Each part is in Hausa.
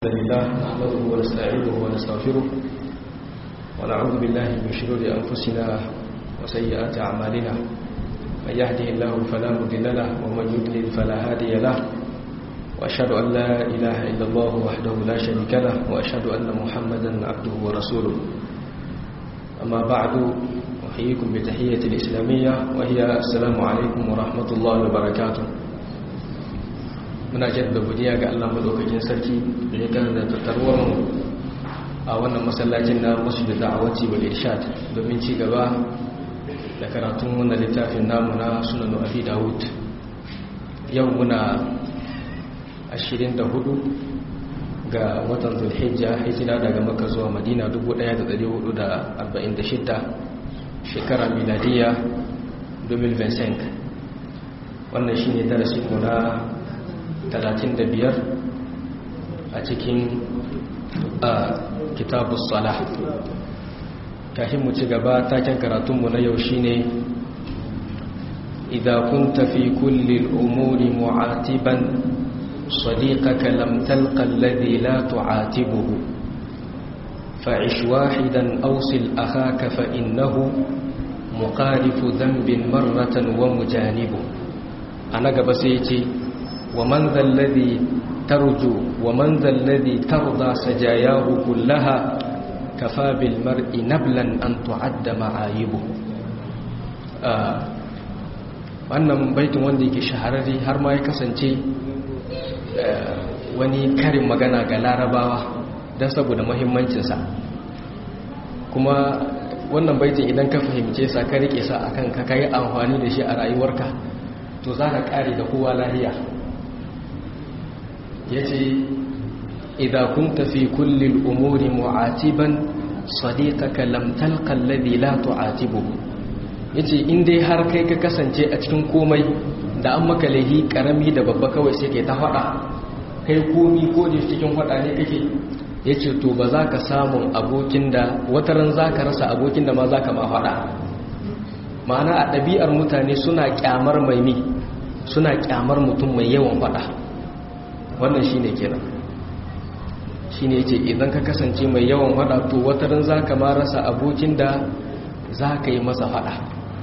الحمد لله نحمده ونستعينه ونستغفره ونعوذ بالله من شرور أنفسنا وسيئات أعمالنا من يهده الله فلا مضل له ومن يضلل فلا هادي له وأشهد أن لا إله إلا الله وحده لا شريك له وأشهد أن محمدا عبده ورسوله أما بعد أحييكم بتحية الإسلامية وهي السلام عليكم ورحمة الله وبركاته muna jaddada godiya ga Allah madaukakin sarki da ya kan da tattarwar mu a wannan masallacin na Masjid Da'awati wal Irshad domin ci gaba da karatun wannan littafin namu na Sunan Abi Dawud yau muna 24 ga watan Zulhijja hijira daga Makka zuwa Madina 1446 shekara miladiya 2025 wannan shine darasin mu na 35 a cikin kitabus salah kafin mu ci gaba taken karatunmu na yau shine idza kunta fi kulli al-umuri mu'atiban صديقك لم تلق الذي لا تعاتبه فعش واحدا أوصل أخاك فإنه مقارف ذنب مرة ومجانبه أنا قبسيتي ومن ذا الذي ترجو ومن ذا الذي ترضى سجاياه كلها كفى بالمرء نبلا أن تعد معايبه wannan baitin wanda yake shahararri har ma ya kasance wani karin magana ga larabawa don saboda muhimmancinsa kuma wannan baitin idan ka fahimce sa ka rike sa akan ka kai amfani da shi a rayuwarka to za ka kare da kowa lahiya ya ce idan kun tafi kullum umuri mu'atiban sadiqaka lam talqa alladhi la tu'atibuhu yace in dai har kai ka kasance a cikin komai da an maka lahi karami da babba kawai sai kai ta fada kai komi ko da cikin fada ne kake yace to ba za ka samu abokin da wataran za ka rasa abokin da ma za ka ma fada ma'ana a ɗabi'ar mutane suna kyamar mai mi suna kyamar mutum mai yawan fada wannan shine kenan shine yace idan ka kasance mai yawan fada to wataran zaka ma rasa abokin da zaka yi masa fada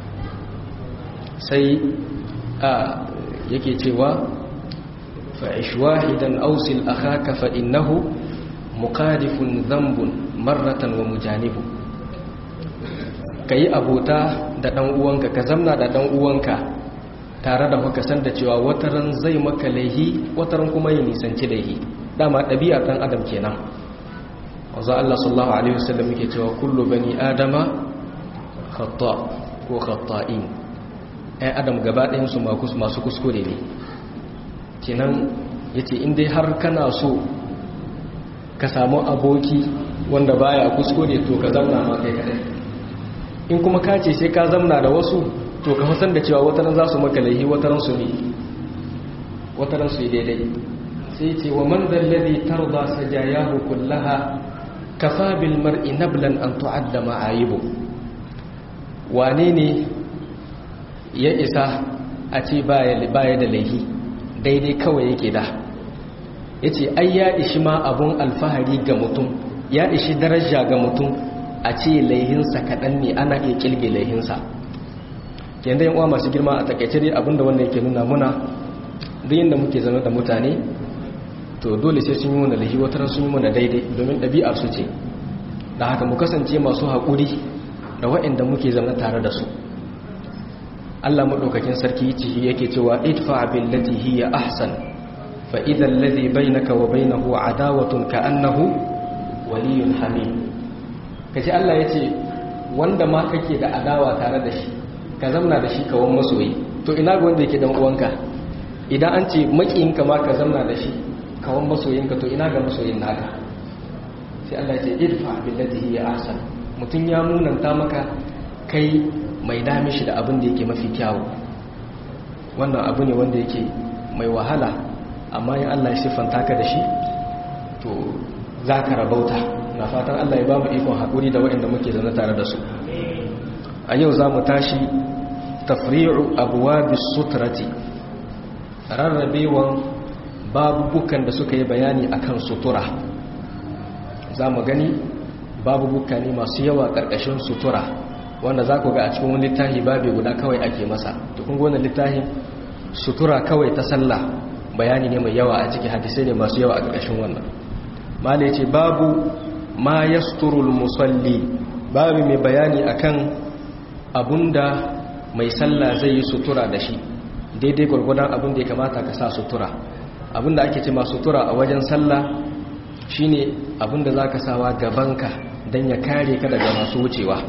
sai a yake cewa fa'ish wahidan awsil akhaka fa innahu muqadifun dhanbun marratan wa mujanibu kai abota da dan uwanka ka zamna da dan uwanka tare da muka san da cewa wataran zai maka laihi wataran kuma ya nisanci laihi dama ɗabi'a ɗan adam kenan wanzu Allah sallallahu alaihi wasallam yake cewa kullu bani adama khata ko khata'in ɗan adam gaba ɗayan su masu kuskure ne kenan yace in dai har kana so ka samu aboki wanda baya kuskure to ka zauna ma kai kadai in kuma ka ce sai ka zamna da wasu to ka san da cewa wataran za su maka laihi wataran su ne wataran su yi daidai sai ce wa man dalladhi tarda sajayahu kullaha kafa bil mar'i nablan an tu'adda ma'ayibu wane ne ya isa a ce baya baya da laihi daidai kawai yake da yace ai ya ishi ma abun alfahari ga mutum ya ishi daraja ga mutum a ce laihinsa kaɗan ne ana iya kilge laihinsa yanda yan uwa masu girma a takaice dai abinda wannan yake nuna muna duk yanda muke zama da mutane to dole sai sun yi mana lahi wata sun yi mana daidai domin ɗabi'ar su ce da haka mu kasance masu haƙuri da waɗanda muke zama tare da su Allah maɗaukakin sarki ciki yake cewa idfa billati hiya ahsan fa idha alladhi bainaka wa bainahu adawatun ka'annahu waliyyun hamim kace Allah yace wanda ma kake da adawa tare da shi ka zamna da shi kawon masoyi to ina ga wanda yake dan uwanka idan an ce makiyinka ma ka zamna da shi kawon masoyinka to ina ga masoyin naka sai Allah ya ce idfa billati hiya ahsan mutun ya munanta maka kai mai dami shi da abin da yake mafi kyawu wannan abu ne wanda yake mai wahala amma in Allah ya siffanta ka da shi to za ka rabauta na fatan Allah ya ba mu ikon haƙuri da waɗanda muke zaune tare da su a yau za mu tashi tafri'u abuwa suturati rarrabewan babubukan da suka yi bayani akan sutura za mu gani babu bukka ne masu yawa ƙarƙashin sutura wanda za ku ga a cikin wani littafi babu guda kawai ake masa to kun gona littafin sutura kawai ta sallah bayani ne mai yawa a ciki hadisai ne masu yawa a ƙarƙashin wannan mala ya ce babu ma yasturul musalli babu mai bayani akan abunda mai sallah zai yi sutura da shi daidai gwargwadon abin da ya kamata ka sa sutura abin da ake ce ma sutura a wajen sallah shine abin da za ka sawa gabanka don ya kare ka daga masu wucewa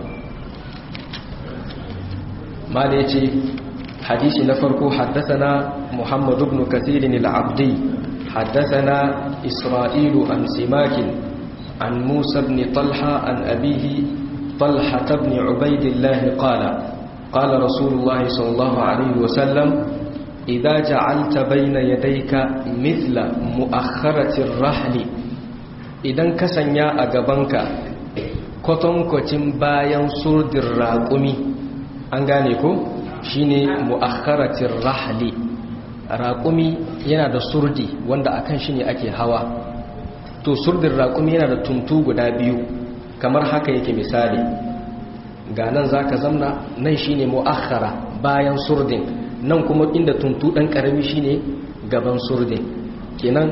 ma da ya ce hadisi na farko haddasana muhammadu ibn kathirin al-abdi haddasana isra'ilu an simakin an musa ibn talha an abihi talha ibn ubaidillahi qala قال رسول الله صلى الله عليه وسلم إذا جعلت بين يديك مثل مؤخرة الرحل idan ka sanya a gabanka kwatankwacin bayan surdin raƙumi an gane ko shine mu'akharatin rahli raƙumi yana da surdi wanda akan shi ne ake hawa to surdin raƙumi yana da tuntu guda biyu kamar haka yake misali ga nan za ka zamna nan shi ne mu'akhara bayan surdin nan kuma inda tuntu ɗan ƙarami shi ne gaban surdin kenan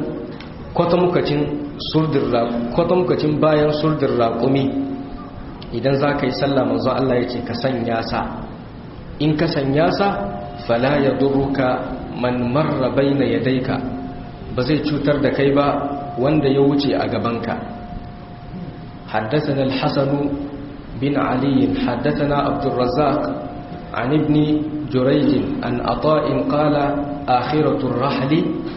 kwatamukacin bayan surdin raƙumi idan za ka yi sallah manzo Allah ya ce ka sanya sa in ka sanya sa fala ya duruka man marra baina yadayka ba zai cutar da kai ba wanda ya wuce a gabanka حدثنا الحسن بن علي حدثنا عبد الرزاق عن ابن جريج عن عطاء قال آخرة الرحل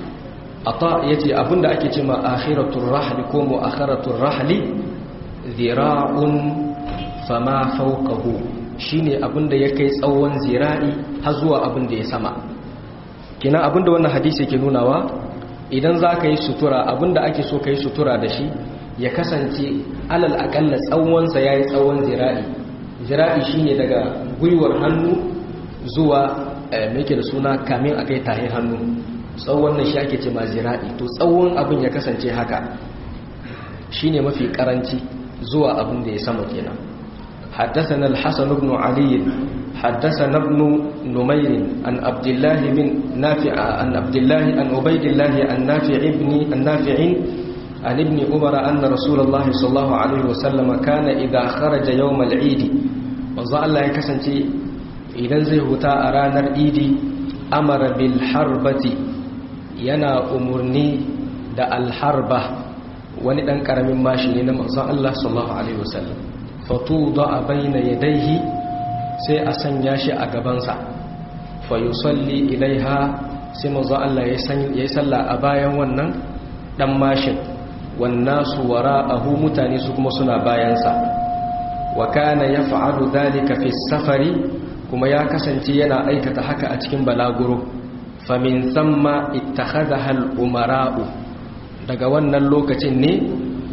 عطاء يتي أبن أكي تما آخرة الرحل كوم آخرة الرحل ذراع فما فوقه shine abin da ya kai tsawon zira'i har zuwa abin da ya sama kina abin da wannan hadisi ke nunawa idan za ka yi sutura abin da ake so ka yi sutura da shi ya kasance alal akalla tsawonsa ya yi tsawon zira'i zira'i shine daga gwiwar hannu zuwa mai da suna kamin a kai tahin hannu tsawon na shi ake ce ma zira'i to tsawon abin ya kasance haka shine mafi karanci zuwa abin da ya sama kenan حدثنا الحسن بن علي حدثنا ابن نمير عن عبد الله بن نافع عن عبد الله عن عبيد الله عن نافع ابن النافع عن ابن عمر أن رسول الله صلى الله عليه وسلم كان إذا خرج يوم العيد وظل الله يكسنتي إذا زي هتا أرانا العيد أمر بالحربة ينا أمرني دا الحربة wani ɗan ƙaramin mashi ne na manzon Allah sallallahu alaihi wasallam fatuda baina yadayhi sai a sanya shi a gabansa fa yusalli ilaiha sai manzon Allah ya yi sallah a bayan wannan ɗan mashin wannasu wara'ahu mutane su kuma suna bayansa wa kana yaf'alu dhalika fi safari kuma ya kasance yana aikata haka a cikin balaguro famin thamma ittakhadha al-umara'u daga wannan lokacin ne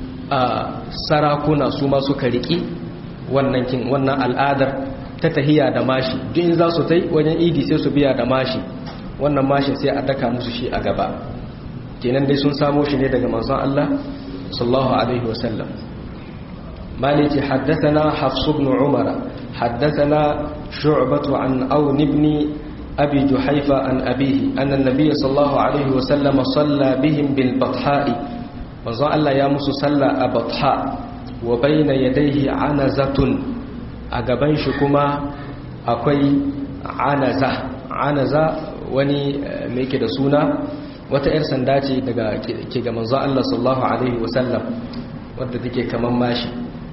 a sarakuna su ma suka riki wannan kin wannan al'adar ta tahiya da mashi duk in za su tai wajen idi sai su biya da mashi wannan mashin sai a daka musu shi a gaba kenan dai sun samo shi ne daga manzon Allah sallallahu alaihi wasallam maliki haddathana hafs ibn umara haddathana shu'bah an aun ibn abi juhayfa an abihi anna an-nabiy sallallahu alaihi wasallam salla bihim bil batha'i manzon Allah ya musu salla a batha wa bayna yadayhi anazatun a gaban shi kuma akwai anaza anaza wani me yake da suna wata 'yar sanda ce daga ke ga manzo Allah sallallahu alaihi wasallam wadda take kaman mashi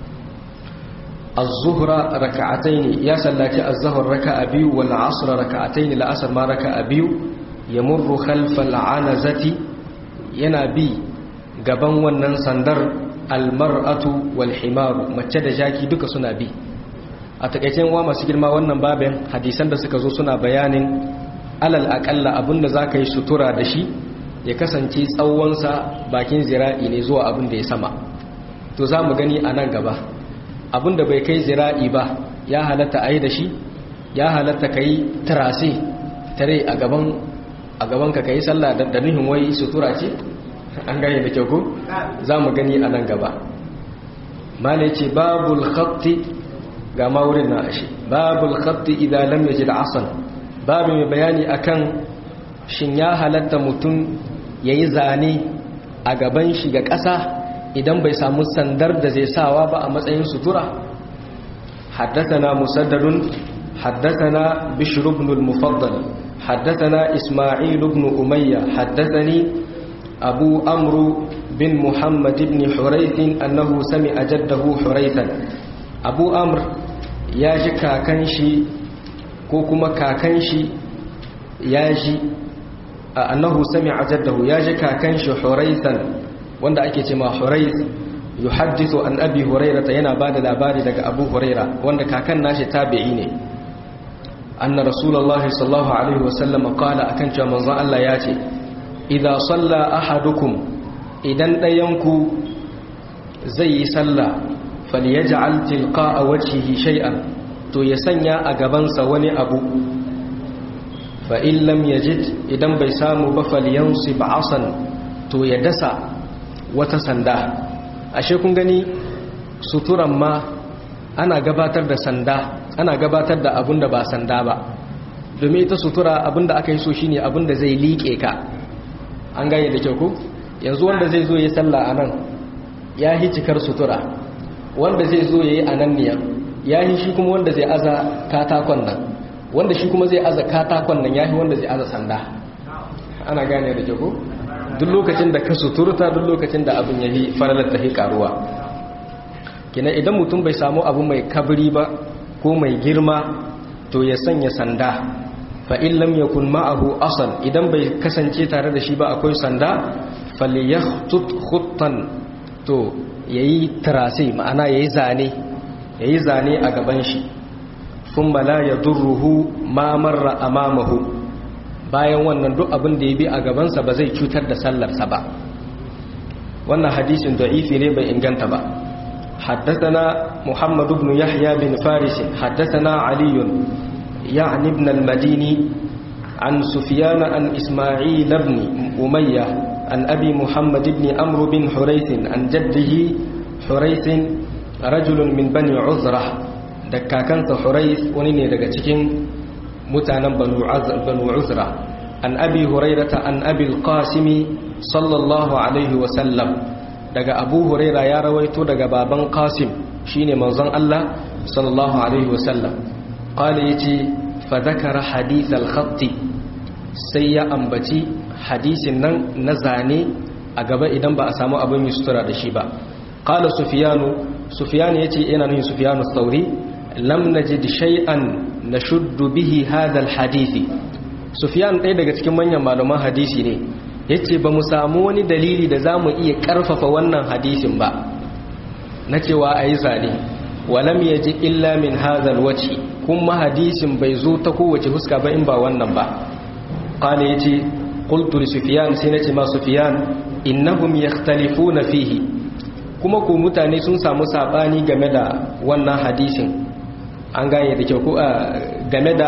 az-zuhra raka'ataini ya sallati az-zuhr raka'a biyu wal 'asr raka'ataini al-'asr ma raka'a biyu yamurru khalfa al-'anazati yana bi gaban wannan sandar al-mar'atu wal himaru mace da jaki duka suna bi a takeicen wa masu girma wannan babin hadisan da suka zo suna bayanin alal akalla abinda za ka yi sutura da shi ya kasance tsawonsa bakin zira'i ne zuwa abin da ya sama to za mu gani a nan gaba abin da bai kai zira'i ba ya halatta a yi da shi ya halatta ka yi tarase tare a gaban ka ka yi sallah da nuhin wai sutura ce an gane da kyau ko za mu gani a nan gaba mala yace babul khatti ga maurin na ashe babul khatti idan lam yajid asan babu mai bayani akan shin ya halatta mutum yayi zane a gaban shi ga ƙasa idan bai samu sandar da zai sawa ba a matsayin sutura حدثنا مسدد حدثنا بشر بن المفضل حدثنا إسماعيل بن أمية حدثني أبو أمرو بن محمد بن حريث أنه سمع جده حريثا أبو أمر ياجي كاكنشي كوكما كاكنشي ياجي أنه سمع جده ياجي كاكنشي حريثا wanda ake ce ma Hurayth yuhaddithu an Abi Hurairah yana bada labari daga Abu Hurairah wanda kakan nashi tabi'i ne anna Rasulullahi sallallahu alaihi wasallam qala akan cewa manzon Allah ya ce idza salla ahadukum idan dayanku zai yi sallah falyaj'al tilqa'a wajhihi shay'an to ya sanya a gabansa wani abu fa in lam yajid idan bai samu ba falyansib asan to ya dasa wata sanda ashe kun gani suturan ma ana gabatar da sanda ana gabatar da abun da ba sanda ba domin ita sutura abun da aka yi so shine abun da zai liƙe ka an gane da kyau ku yanzu wanda zai zo ya sallah a nan ya yi cikar sutura wanda zai zo ya yi a nan niyan ya yi shi kuma wanda zai aza katakon nan wanda shi kuma zai aza katakon nan ya yi wanda zai aza sanda ana gane da kyau ku duk lokacin da ka suturta duk lokacin da abin ya yi faralar ta karuwa kina idan mutum bai samu abu mai kabri ba ko mai girma to ya sanya sanda fa in lam yakun ma'ahu asal idan bai kasance tare da shi ba akwai sanda falyahtut khuttan to yayi trase ma'ana yayi zane yayi zane a gaban shi thumma la yadurruhu ma marra amamahu bayan wannan duk abin da ya bi a gabansa ba zai cutar da sallarsa ba wannan hadisin da'ifi ne bai inganta ba حدثنا محمد بن يحيى بن فارس حدثنا علي يعني ابن المديني عن سفيان عن إسماعيل بن أمية عن أبي محمد بن أمر بن حريث عن جده حريث رجل من بني عذرة دكاكنت حريث ونيني دكتكين mutanen banu uzra an abi hurairata an abil qasimi sallallahu alaihi wasallam daga abu huraira ya rawaito daga baban qasim shine manzon Allah sallallahu alaihi wasallam qala yace fa dhakara hadith al-khatt sai ya ambaci hadisin nan na zane a gaba idan ba a samu abin sutura da shi ba qala sufyanu sufyan yace ina nufin sufyanu thauri lam najid shay'an nashuddu bihi hadha alhadisi sufyan ɗaya daga cikin manyan malaman hadisi ne yace ba mu samu wani dalili da zamu iya karfafa wannan hadisin ba na cewa ayi zane walam yaji illa min hadha alwajhi kuma hadisin bai zo ta kowace huska ba in ba wannan ba qala yace qultu li sufyan sai nace ma sufyan innahum yakhtalifuna fihi kuma ku mutane sun samu sabani game da wannan hadisin an gane da kyau ko game da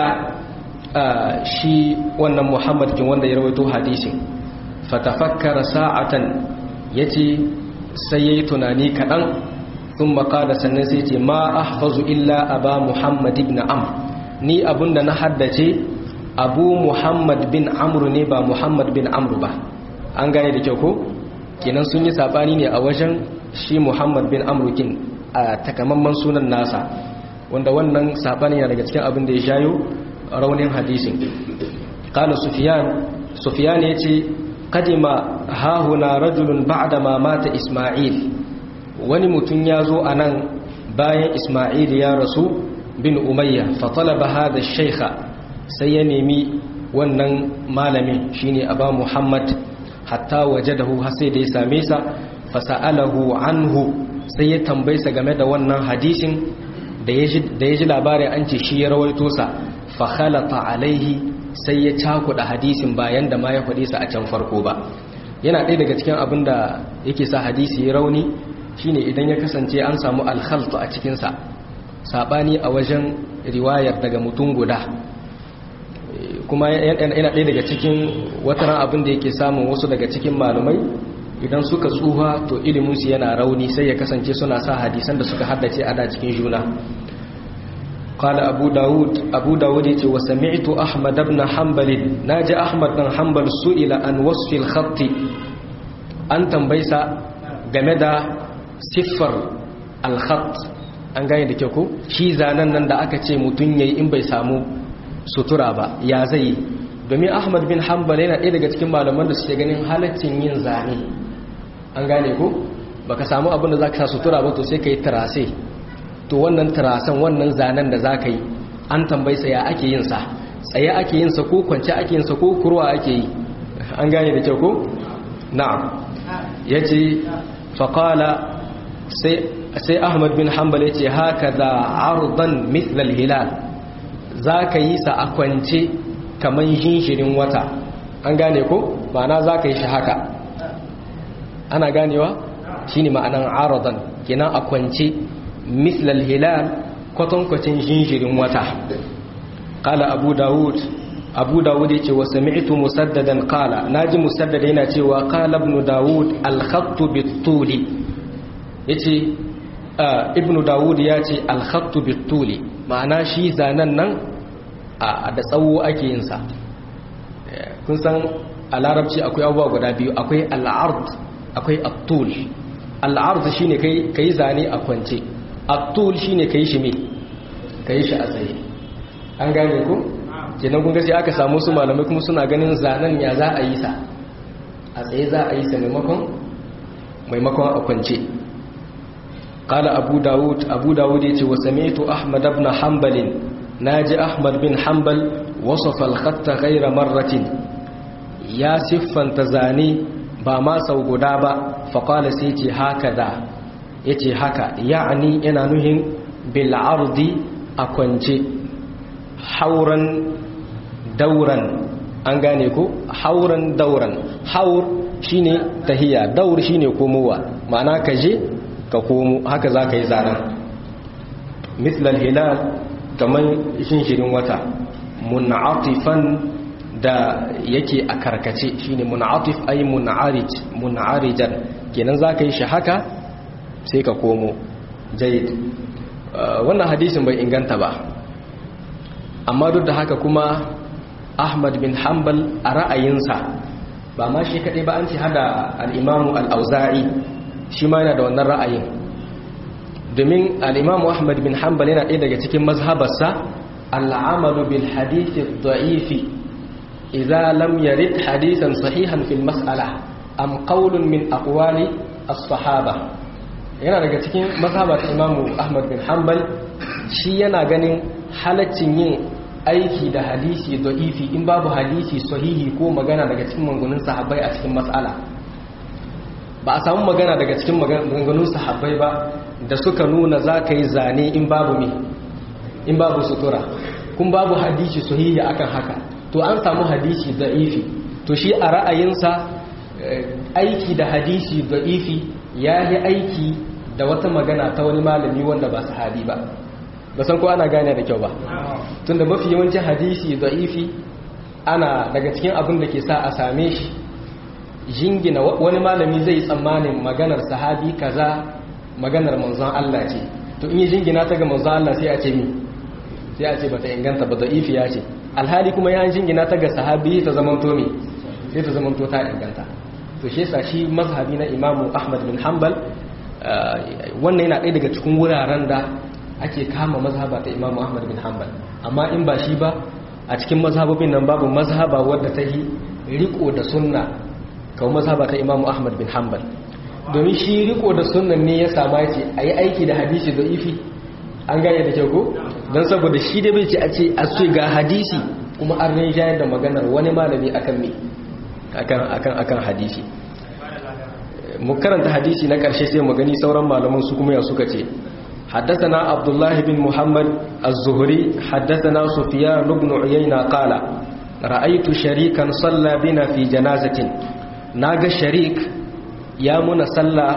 shi wannan muhammad kin wanda ya rawaito hadisin fatafakkara sa'atan yace sai yayi tunani kadan sun makada sannan sai ce ma ahfazu illa aba muhammad ibn amr ni abunda na haddace abu muhammad bin amr ne ba muhammad bin amr ba an gane da kyau ko kenan sun yi sabani ne a wajen shi muhammad bin amr kin a takamamman sunan nasa wanda wannan sabani yana daga cikin abin da ya shayo raunin hadisin qala sufyan sufyan yace qadima hahuna rajulun ba'da ma mata isma'il wani mutum ya zo anan bayan isma'il ya rasu bin umayya fa talaba hadha ash-shaykha sai ya nemi wannan malamin shine aba muhammad hatta wajadahu har sai da ya same sa fa sa'alahu anhu sai ya tambaysa game da wannan hadisin da ya ji labarin an ce shi ya rawaito sa fa khalata alaihi sai ya cakuɗa hadisin bayan da ma ya faɗi sa a can farko ba yana ɗaya daga cikin abin da yake sa hadisi ya rauni shine idan ya kasance an samu alkhaltu a cikinsa saɓani a wajen riwayar daga mutum guda kuma yana ɗaya daga cikin wataran abin da yake samun wasu daga cikin malumai idan suka tsuha to iliminsu yana rauni sai ya kasance suna sa hadisan da suka haddace ada cikin juna قال أبو داود أبو داود وسمعت أحمد بن حنبل ناجى أحمد بن حنبل سئل عن وصف الخط أن تنبيس جمدا صفر الخط an gane da kyau ko shi zanen nan da aka ce mutum yayi in bai samu sutura ba ya zai domin Ahmad bin Hanbal yana ɗaya daga cikin malaman da suke ganin halaccin yin zane an gane ko baka samu abin da zaka sa sutura ba to sai kai tarase to wannan tarasan wannan zanen da zaka yi an tambayi sa ya ake yin sa tsaye ake yin sa ko kwance ake yin sa ko kurwa ake yi an gane da kyau ko na'am yace faqala sai sai Ahmad bin Hanbal yace hakaza ardan mithla al-hilal zaka yi sa a kwance kaman jinshirin wata an gane ko ma'ana zaka yi shi haka ana ganewa shine ma'anan aradan kenan a kwance مثل الهلال kwatankwacin jinjirin wata kala abu dawud abu dawud ya ce wa sami'tu musaddadan kala naji musaddad yana cewa kala ibn dawud al-khattu bit-tuli yace ibn dawud ya ce al-khattu bit-tuli ma'ana shi zanen nan a da tsawo ake yin sa kun san a larabci akwai abubuwa guda biyu akwai al-ard akwai at-tul al-ard shine kai kai zane a kwance attul shine kai shi me kai shi a tsaye an gane ku kenan kun sai aka samu su malamai kuma suna ganin zanen ya za a yi sa a tsaye za a yi sa maimakon maimakon a kwance qala abu daud abu daud yace wa sami'tu ahmad ibn hanbal naji ahmad bin hanbal wasafa al-khatta ghayra marratin ya siffanta zane ba ma sau guda ba faqala sai ce haka da ya ce haka ya'ani yana nuhin bil'ardi a kwance hauran dauran an gane ko hauran dauran haur shine tahiya daur shine komowa ma'ana ka je ka komo haka za ka yi zaren mislal hilal kamar shinshirin wata mun'atifan da yake a karkace shine mun'atif ay mun'arij mun'arijan kenan za ka yi shi haka sai ka komo jayid wannan hadisin bai inganta ba amma duk da haka kuma ahmad bin hanbal a ra'ayinsa ba ma shi kaɗai ba an ci hada al'imamu al'auza'i shi ma yana da wannan ra'ayin domin al'imamu ahmad bin hanbal yana ɗaya daga cikin mazhabarsa al'amalu bil hadithi da'ifi idza lam yarid hadisan sahihan fil mas'ala am qawlun min aqwali as-sahaba yana daga cikin mazhaba ta imamu ahmad bin hanbal shi yana ganin halaccin yin aiki da hadisi da'ifi in babu hadisi sahihi ko magana daga cikin mangunin sahabbai a cikin matsala ba a samu magana daga cikin maganganun sahabbai ba da suka nuna za ka yi zane in babu me in babu sutura kun babu hadisi sahihi akan haka to an samu hadisi da'ifi to shi a ra'ayinsa aiki da hadisi da'ifi ya yi aiki da wata magana ta wani malami wanda ba sahabi ba ba san ko ana gane da kyau ba tunda mafi yawancin hadisi da'ifi ana daga cikin abin da ke sa a same shi jingina wani malami zai tsammanin maganar sahabi kaza maganar manzon Allah ce to in yi jingina ta ga manzon Allah sai a ce mi sai a ce bata inganta ba da'ifi ya ce alhali kuma ya jingina ta ga sahabi ta zamanto mi sai ta zamanto ta inganta to shi yasa shi mazhabi na imamu ahmad bin hanbal wannan yana ɗaya daga cikin wuraren da ake kama mazhaba ta imamu ahmad bin hanbal amma in ba shi ba a cikin mazhabobin nan babu mazhaba wadda ta yi riko da sunna kawo mazhaba ta imamu ahmad bin hanbal domin shi riko da sunnan ne ya sama ce a yi aiki da hadisi da ifi an gane da kyau ko don saboda shi da bai ce a ce a ce ga hadisi kuma an rinjayar da maganar wani malami akan me akan hadisi mu karanta hadisi na ƙarshe sai mu gani sauran malaman su kuma ya suka ce حدثنا عبد الله بن محمد الزهري حدثنا سفيان بن عيينة قال رأيت شريكا صلى بنا في جنازة ناغ شريك يا من صلى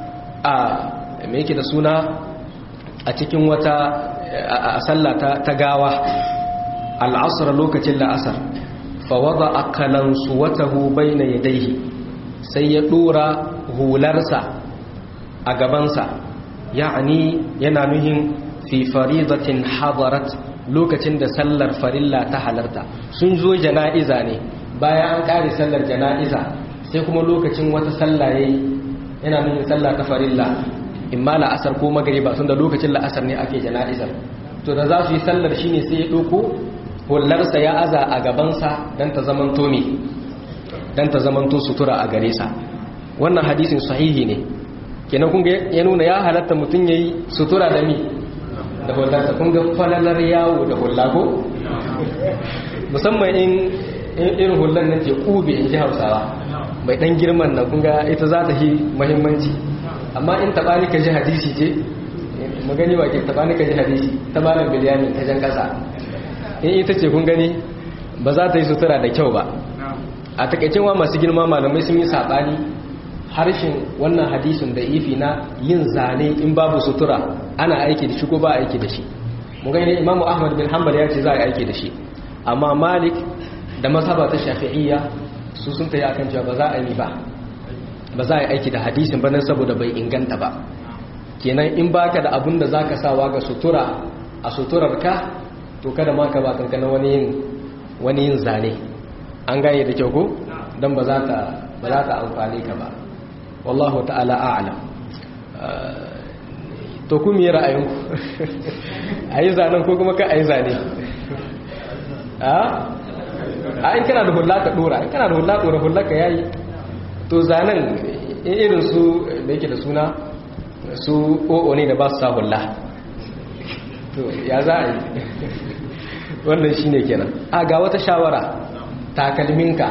me yake da suna a cikin wata a sallah ta gawa al'asar lokacin la'asar fawada akalansu watahu bayna yadayhi sai ya dora hularsa a gabansa ya'ani yana nuhin fi faridatin hadarat lokacin da sallar farilla ta halarta sun zo jana'iza ne bayan an ƙare sallar jana'iza sai kuma lokacin wata sallah yayi yana nuhin sallah ta farilla imma la'asar ko magariba tun da lokacin la'asar ne ake jana'izar to da za su yi sallar shine sai ya ɗauko hullarsa ya aza a gabansa don ta zamanto me don ta zamanto sutura a gare sa wannan hadisin sahihi ne kenan kun ya nuna ya halatta mutum yayi sutura da mi da hullarsa kun ga falalar yawo da hulla ko musamman in irin hullar nan ce kube in ji hausawa mai dan girman na kun ga ita za ta yi muhimmanci amma in taɓa ni ka ji hadisi ce magani wa ke taɓa ni ka ji hadisi ta malam biliyami ta jan ƙasa in ita ce kun gani ba za ta yi sutura da kyau ba a takaicin wa masu girma malamai sun yi saɓani harshen wannan hadisin da ifi na yin zane in babu sutura ana aiki da shi ko ba aiki da shi mu gani imamu ahmad bin hanbal ya ce za a aiki da shi amma malik da mazhaba ta shafi'iyya su sun tayi akan cewa ba za a yi ba ba za a yi aiki da hadisin ba nan saboda bai inganta ba kenan in baka da abun da zaka sawa ga sutura a suturar ka to kada ma ka ba kanka na wani yin wani yin zane an gane da kyau ko dan ba za ta ba za ta amfane ka ba wallahu ta'ala a'lam to ku mi ra'ayinku ayi zanen ko kuma ka ayi zane a a in kana da hulla ka dora in kana da hulla dora hulla ka yayi to zanen irin su da yake da suna su o'o ne da ba su sa hulla to ya za a yi wannan shi ne kenan a ga wata shawara takalminka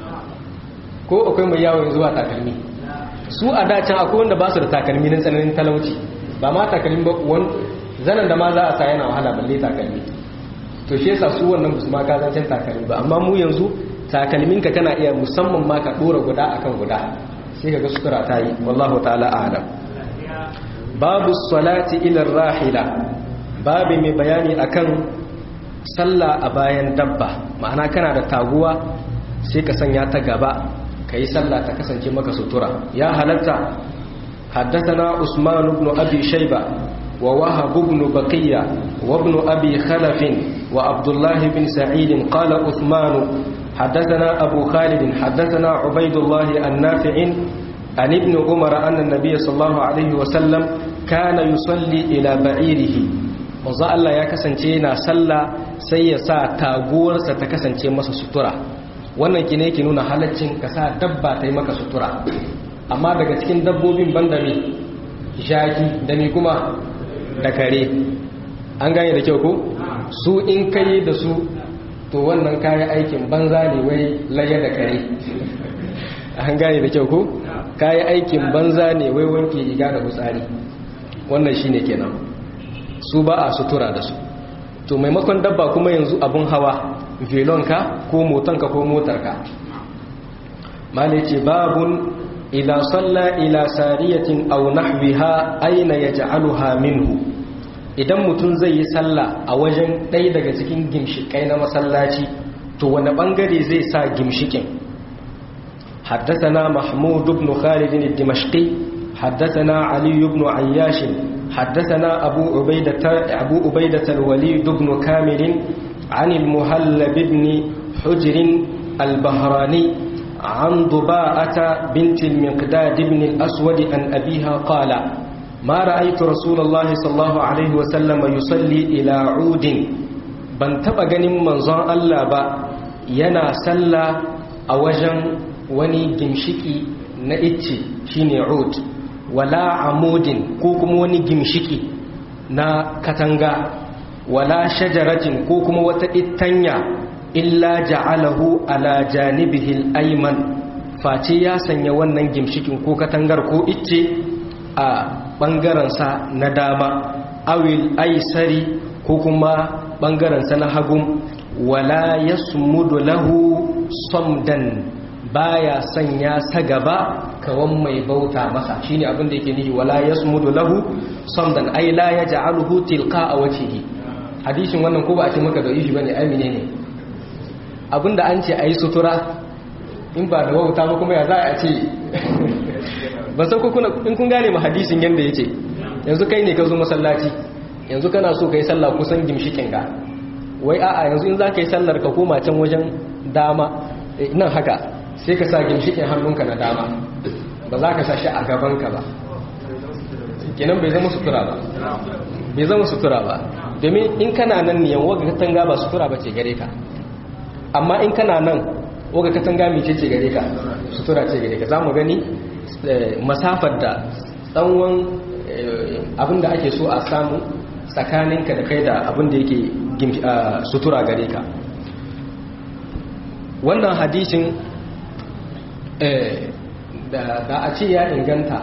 ko akwai mai yawon zuwa takalmi su a dacin akwai wanda ba su da takalmi na tsananin talauci ba ma takalmi ba zanen da ma za a sa yana wahala balle takalmi to shi yasa su wannan musu ma kazancin takalmi ba amma mu yanzu takalminka kana iya musamman ma ka dora guda akan guda sai ka ga sutura ta yi wallahu ta'ala a'lam babu salati ila rahila babu mai bayani akan sallah a bayan dabba ma'ana kana da taguwa sai ka sanya ta gaba ka yi sallah ta kasance maka sutura ya halatta حدثنا عثمان بن أبي شيبة ووهب بن بقية وابن أبي خلف وعبد الله بن سعيد قال عثمان حدثنا أبو خالد حدثنا عبيد الله النافع عن ابن عمر أن النبي صلى الله عليه وسلم كان يصلي إلى بعيره manzo Allah ya kasance yana sallah sai ya sa taguwarsa ta kasance masa sutura wannan ki ne ki nuna halaccin ka sa dabba ta yi maka sutura amma daga cikin dabbobin banda me jaki da me kuma da kare an gane da kyau ko su in kai da su to wannan kayan aikin banza ne wai laye da kare an gane da kyau ko kayan aikin banza ne wai wanke riga da hutsari wannan shine kenan su ba a sutura da su to maimakon dabba kuma yanzu abun hawa velonka ko motanka ko motarka malai ce babun ila salla ila sariyatin aw nahwiha aina yaj'aluha minhu idan mutum zai yi sallah a wajen ɗaya daga cikin gimshikai na masallaci to wani bangare zai sa gimshikin حدثنا محمود بن خالد الدمشقي حدثنا علي بن عياش حدثنا أبو عبيدة, أبو عبيدة الوليد بن كامل عن المهلب بن حجر البهراني عن ضباءة بنت المقداد بن الأسود عن أبيها قال ما رأيت رسول الله صلى الله عليه وسلم يصلي إلى عود ban taɓa ganin manzon Allah ba yana sallah a wajen wani gimshiki na icce shine ud wala amudin ko kuma wani gimshiki na katanga wala shajaratin ko kuma wata ittanya illa ja'alahu ala janibihi al-ayman face ya sanya wannan gimshikin ko katangar ko icce a bangaren sa na dama awil aisari ko kuma bangaren sa na hagun wala yasmudu lahu samdan baya sanya sa gaba kawan mai bauta masa shine abin da yake nihi wala yasmudu lahu samdan ay la yaj'aluhu tilqa wajhihi hadisin wannan ko ba a ce maka da yi bane ai menene abinda an ce ayi sutura in ba da wauta ba kuma ya za a ce ban san ko kuna in kun gane mu hadisin yanda yace yanzu kai ne ka zo masallaci yanzu kana so kai sallah kusan gimshikin ka wai a'a yanzu in za ka yi sallar ka koma can wajen dama nan haka sai ka sa gimshikin hannunka na dama ba za ka sa shi a gaban ka ba kenan bai zama sutura ba bai zama sutura ba domin in kana nan ne yawa ga katanga ba sutura ba ce gare ka amma in kana nan waga katanga mai ce gare ka sutura ce gare ka za mu gani masafar da tsawon abinda ake so a samu tsakaninka da kai da abinda yake sutura gare ka wannan hadishin da a ce ya inganta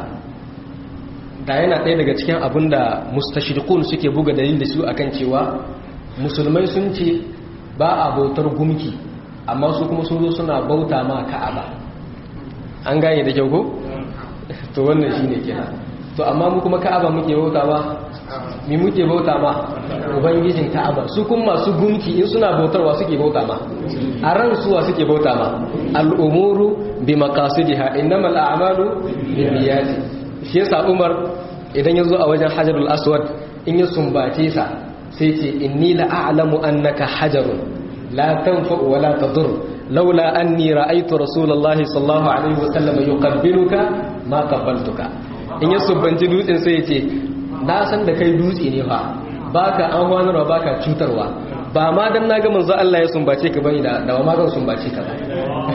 da yana ɗaya daga cikin abinda mustashirikun suke buga dalil da su akan cewa musulmai sun ce ba a bautar gumki amma su kuma sun zo suna bauta ma ka'aba an gane da kyau ko to wannan shine kenan to amma mu kuma ka'aba muke bauta ba mi muke bauta ma ubangijin ka'aba su kuma masu gunki in suna bautarwa suke bauta ma a ran suwa suke bauta ma al'umuru bi maqasidiha innamal a'malu binniyati shi yasa Umar idan yazo a wajen Hajarul Aswad in ya sumbace sa sai ce inni la a'lamu annaka hajarun la tanfa wa la tadur laula anni ra'aytu rasulullahi sallallahu alaihi wa sallam yuqabbiluka ma qabbaltuka in ya subbanci dutsen sai ya ce na san da kai dutse ne fa baka an wanarwa baka cutarwa ba ma dan naga manzo Allah ya sumbace ka bane da da ma zan sumbace ka ba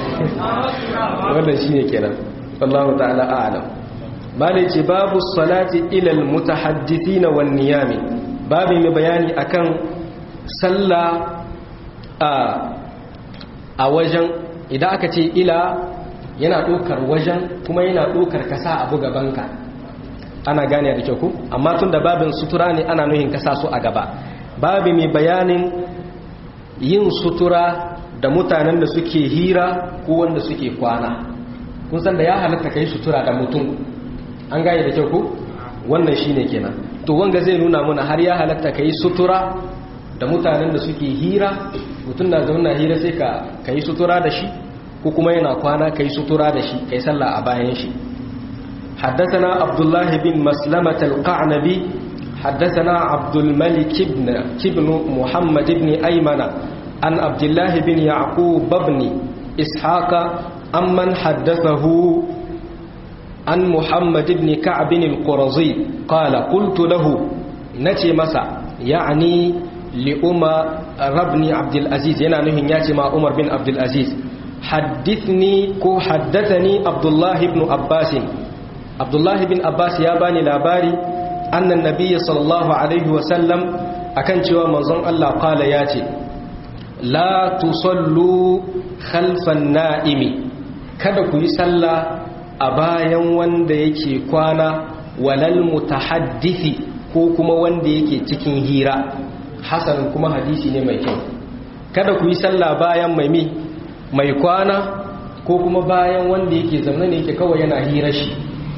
wannan shine kenan wallahu ta'ala a'lam malai ce babu salati ila almutahaddithin wan niyami babu mai bayani akan sallah a a wajen idan aka ce ila yana ɗaukar wajen kuma yana ɗaukar kasa abu gabanka ana gane da kyau ku amma tun da babin sutura ne ana nuhin kasa su a gaba babi mai bayanin yin sutura da mutanen da suke hira ko wanda suke kwana kun san da ya halatta kai sutura da mutum an gane da kyau ku wannan shine kenan to wanga zai nuna mana har ya halatta kai sutura da mutanen da suke hira mutum na zauna hira sai ka kai sutura da shi ko kuma yana kwana kai sutura da shi kai sallah a bayan shi حدثنا عبد الله بن مسلمة القعنبي حدثنا عبد الملك بن بن محمد بن أيمن عن عبد الله بن يعقوب بن إسحاق عمن حدثه عن محمد بن كعب القرظي قال قلت له نتي مسا يعني لأمر بن عبد العزيز ينا نهي ياتي مع عمر بن عبد العزيز حدثني كو حدثني عبد الله بن عباس abdullahi bin abbas ya bani labari annan nabiyyi sallallahu alaihi wasallam akan cewa manzon Allah kala ya ce la tusallu khalfan na'imi kada ku yi sallah a bayan wanda yake kwana walal mutahaddithi ko kuma wanda yake cikin hira hasan kuma hadisi ne mai kyau kada ku yi sallah bayan mai mi mai kwana ko kuma bayan wanda yake zaune ne yake kawai yana hira shi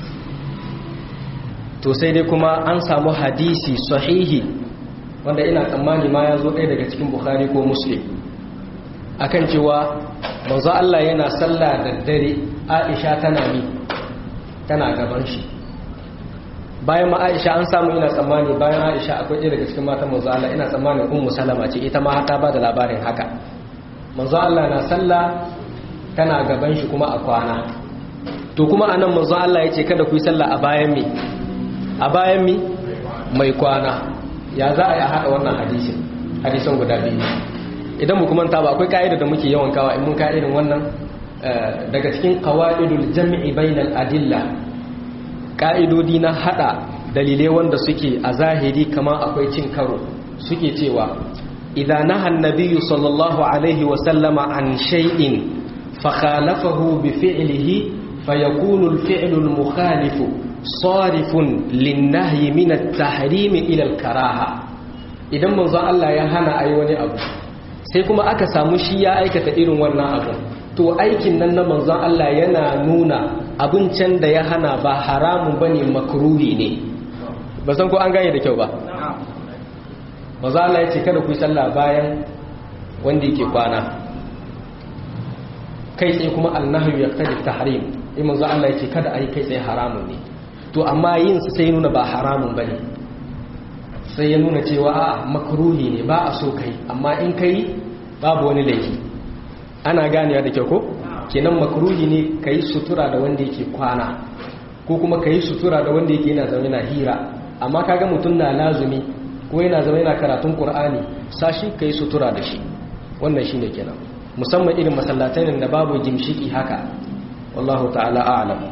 to sai dai kuma an samu hadisi sahihi wanda ina tsammani ma ya zo ɗaya daga cikin bukhari ko muslim akan cewa manzo Allah yana sallah da dare Aisha tana mi tana gaban shi bayan ma Aisha an samu ina tsammani bayan Aisha akwai ɗaya daga cikin matan manzo Allah ina tsammanin ummu Salama ce ita ma ta ba da labarin haka manzo Allah na sallah tana gaban shi kuma a kwana to kuma anan manzo Allah ya ce kada ku yi sallah a bayan mi a bayan mi mai kwana ya za a yi haɗa wannan hadisin hadisan guda biyu idan mu kuma ba akwai ka'ida da muke yawan kawa in mun ka irin wannan daga cikin qawaidul jam'i bainal adilla ka'idodi na hada dalilai wanda suke a zahiri kamar akwai cin karo suke cewa idza naha an-nabiyyu sallallahu alaihi wa sallama an shay'in fa khalafahu bi fi'lihi fayakunu al-fi'lu al-mukhalifu sarifun linnahi min at-tahrim ila al-karaha idan manzo Allah ya hana ayi wani abu sai kuma aka samu shi ya aikata irin wannan abu to aikin nan na manzon Allah yana nuna abin can da ya hana ba haramun bane makruhi ne ba san ko an gane da kyau ba manzo Allah ya ce kada ku yi sallah bayan wanda yake kwana kai tsaye kuma annahyu yaqtadi tahrim in manzo Allah yake kada ayi kai tsaye haramun ne to amma yin su sai nuna ba haramun bane sai ya nuna cewa a makruhi ne ba a so kai amma in kai babu wani laifi ana ganewa da kyau ko kenan makruhi ne kai sutura da wanda yake kwana ko kuma kai sutura da wanda yake yana zaune na hira amma kaga mutum na lazumi ko yana zama yana karatun qur'ani sashi kai sutura da shi wannan shine kenan musamman irin masallatan da babu gimshiki haka wallahu ta'ala a'lam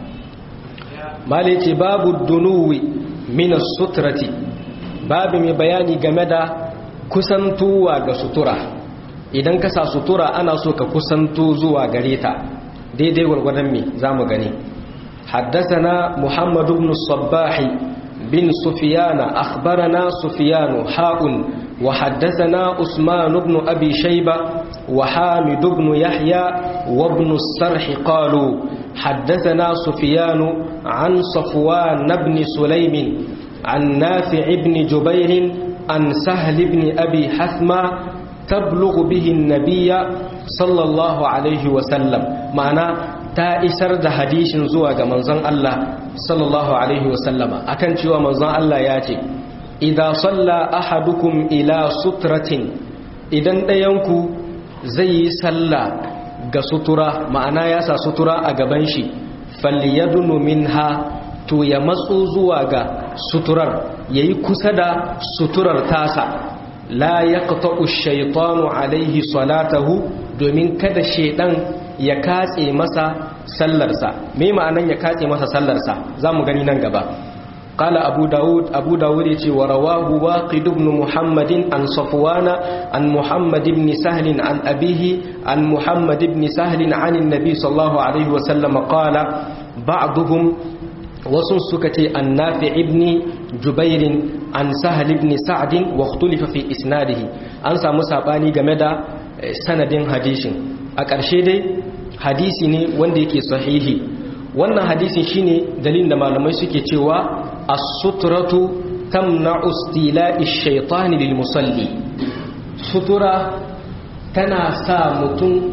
mali ce babu dunuwi min sutrati babu mai bayani game da kusantuwa ga sutura idan ka sa sutura ana so ka kusanto zuwa gare ta daidai gwargwadon me zamu gani حدثنا محمد بن الصباح بن سفيان أخبرنا سفيان حاء وحدثنا عثمان بن أبي شيبة وحامد بن يحيى وابن السرح قالوا حدثنا سفيان عن صفوان بن سليم عن نافع بن جبير عن سهل بن أبي حثمة تبلغ به النبي صلى الله عليه وسلم معنى ta isar da hadishin zuwa ga manzon Allah sallallahu alaihi wasallama akan cewa manzon Allah ya ce idza salla ahadukum ila sutratin idan ɗayanku zai yi sallah ga sutura ma'ana ya sa sutura a gaban shi falyadunu minha to ya matso zuwa ga suturar yayi kusa da suturar tasa la yaqta'u ash-shaytanu alaihi salatahu domin kada shedan ya katse masa sallarsa me ma'anan ya katse masa sallarsa zamu gani nan gaba qala abu daud abu daud yace wa rawahu waqid ibn muhammadin an safwana an muhammad ibn sahl an abihi an muhammad ibn sahl an annabi sallallahu alaihi wa sallam qala ba'dhum wasu suka ce an nafi ibn jubair an sahl ibn sa'd wa ikhtulifa fi isnadihi an samu sabani game da sanadin hadisin a ƙarshe dai hadisi ne wanda yake sahihi wannan hadisin shine dalilin da malamai suke cewa as-sutratu tamna'u istila'i ash-shaytani lil musalli sutura tana sa mutum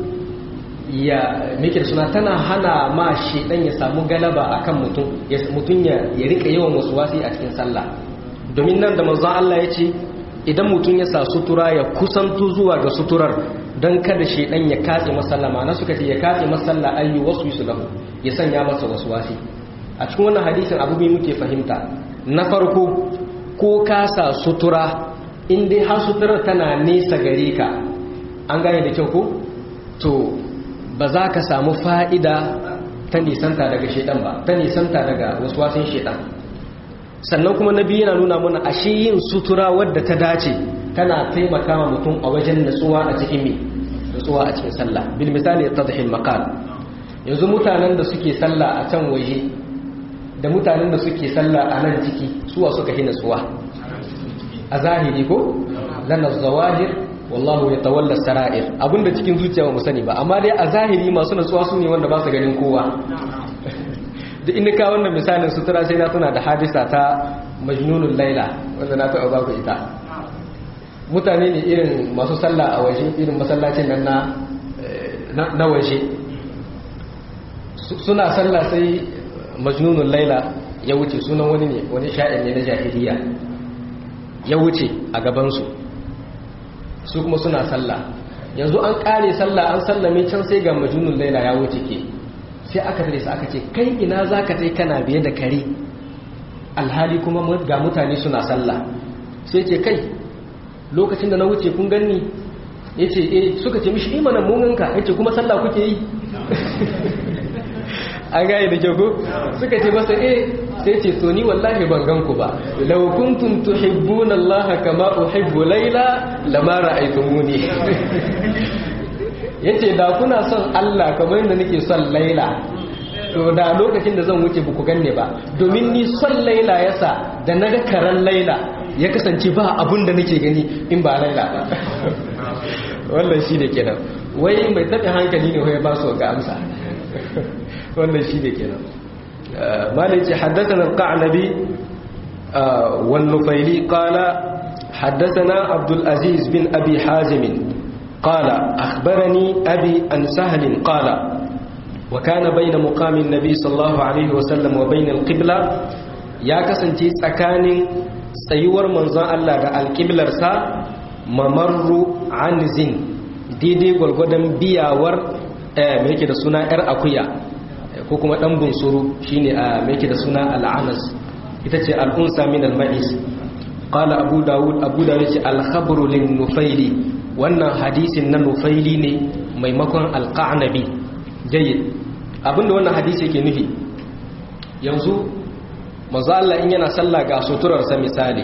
ya mike suna tana hana ma shedan ya samu galaba akan mutum ya mutum ya rika yawan wasi a cikin sallah domin nan da manzon Allah ya ce idan mutum ya sa sutura ya kusanto zuwa ga suturar don kada shaidan ya katse masallama na suka ce ya katse masalla ayyu wasu su lahu ya sanya masa wasu wasi a cikin wannan hadisin abu mai muke fahimta na farko ko ka sa sutura in dai har suturar tana nesa gare ka an gane da kyau ko to ba za ka samu fa'ida ta nisanta daga shaidan ba ta nisanta daga wasu wasin shaidan sannan kuma na biyu yana nuna mana ashe yin sutura wadda ta dace tana taimaka wa mutum a wajen natsuwa a cikin mi natsuwa a cikin sallah bil misali tadhil maqal yanzu mutanen da suke sallah a can waje da mutanen da suke sallah a nan ciki suwa suka hi natsuwa a zahiri ko lana zawahir wallahu yatawalla sara'ir abinda cikin zuciya ba mu sani ba amma dai a zahiri masu natsuwa su ne wanda ba su ganin kowa da inda ka wannan misalin sutura sai na tuna da hadisa ta majnunul laila wanda na taɓa baku ita mutane ne irin masu sallah a waje irin masallacin nan na waje suna sallah sai majnunul laila ya wuce sunan wani ne wani sha'ir ne na jahiliya ya wuce a gabansu su kuma suna sallah yanzu an kare sallah an sallame can sai ga majnunul laila ya wuce ke sai aka tare su aka ce kai ina za ka tai kana biye da kare alhali kuma ga mutane suna sallah sai ce kai lokacin da na wuce kun ganni ya ce eh suka ce mishi imanin munganka ya ce kuma sallah kuke yi an gaya da kyau suka ce masa eh sai ce to ni wallahi ban gan ku ba law kuntum tuhibbuna allaha kama uhibbu layla lama ra'aytumuni yace da kuna son Allah kamar yadda nake son Laila to da lokacin da zan wuce buku ganne ba domin ni son Laila yasa da naga karan Laila ya kasance ba abun da nake gani in ba Laila ba wannan shi da kenan wai mai taɓa hankali ne ya ba su ga amsa wannan shi da kenan malai ce haddathana al-qa'nabi wan nufaili qala haddathana abdul aziz bin abi hazim قال أخبرني أبي أن سهل قال wa kana baina muqamin nabi sallallahu alaihi wasallam wa baina alqibla ya kasance tsakanin tsayuwar manzon Allah da alqiblarsa mamarru anzin daidai gwargwadon biyawar me yake da suna yar akuya ko kuma dan bunsuru shine a me yake da suna al'anas ita ce al'unsa min al-ma'is qala abu daud abu daud ce al-khabru lin nufaili wannan hadisin na nufaili ne maimakon al-qanabi jayyid abinda wannan hadisi yake nufi yanzu manzo Allah in yana sallah ga suturarsa misali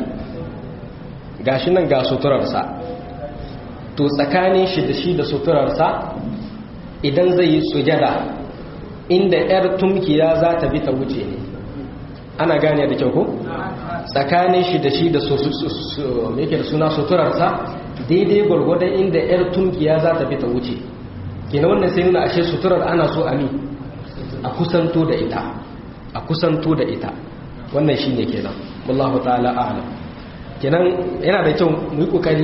gashi nan ga suturarsa to tsakanin shi da shi da suturarsa idan zai yi sujada inda yar tumkiya za ta bi ta wuce ne ana gane da kyau ko tsakanin shi da shi da yake da suna suturarsa daidai gwargwadon inda yar tumkiya za ta bi ta wuce kina wannan sai nuna ashe suturar ana so a mi a kusanto da ita a kusanto da ita wannan shine kenan wallahu ta'ala a'lam kenan yana da kyau mu yi kokari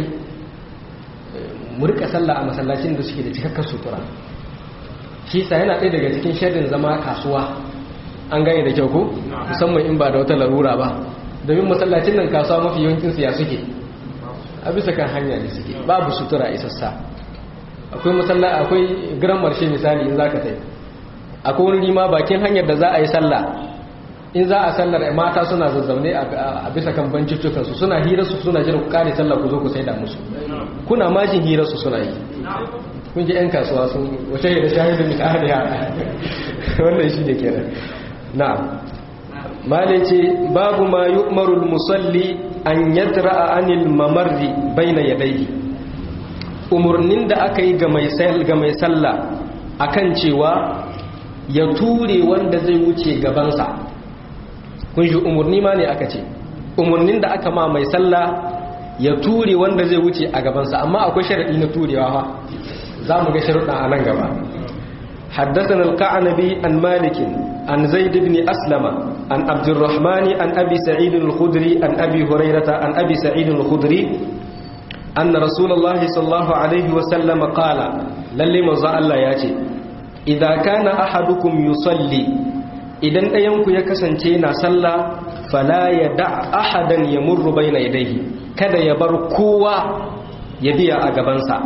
mu rika sallah a masallacin da suke da cikakkar sutura shi sa yana ɗaya daga cikin shirin zama kasuwa an gane da kyau ko musamman in ba da wata larura ba domin masallacin nan kasuwa mafi yawancin siya suke a bisa kan hanya ne suke babu sutura isassa akwai masalla akwai gran marshe misali in zaka tai akwai wani rima bakin hanyar da za a yi sallah in za a sallar mata suna zazzaune a bisa kan bancicukan su suna hira su suna jiran ku kare sallah ku zo ku saida musu kuna majin hira su suna yi kun ji yan kasuwa sun wace da shahidin min ahliha wannan shi ne kenan na'am malai ce babu ma yu'maru musalli an yadra'a anil mamarri baina yadayhi umurnin da aka yi ga mai ga mai sallah akan cewa ya ture wanda zai wuce gabansa kun shi umurni ma ne aka ce umurnin da aka ma mai sallah ya ture wanda zai wuce a gabansa amma akwai sharadi na turewa fa za mu ga sharuɗa a nan gaba حدثنا القعنبي عن مالك عن زيد بن أسلم عن عبد الرحمن عن أبي سعيد الخدري عن أبي هريرة عن أبي سعيد الخدري أن رسول الله صلى الله عليه وسلم قال للي مزا الله ياتي إذا كان أحدكم يصلي إذن أينك يكسنتين صلى فلا يدع أحدا يمر بين يديه كذا يبر كوا يبيع أقبانسا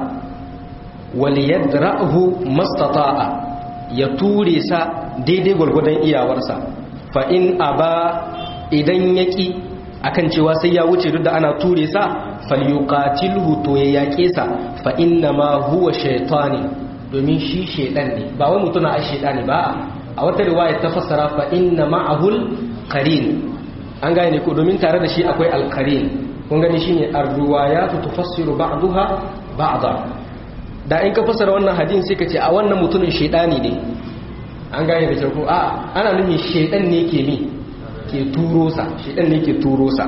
وليدرأه ما استطاع ya ture sa daidai gwargwadon iyawarsa fa in aba idan yaki akan cewa sai ya wuce duk da ana ture sa falyuqatilhu to ya yake sa fa inna ma huwa shaytani domin shi shaydan ne ba wai mutuna a shaytani ba a wata riwaya ta fassara fa inna ma'ahul qarin an gane ko domin tare da shi akwai alqarin kun gani shine ar-riwayatu tufassiru ba'daha ba'da da in ka fasara wannan hadin sai ka ce a wannan mutumin shaidani ne an gane da kyau a ana nufin shaidan ne ke mi ke turo sa shaidan ne ke turo sa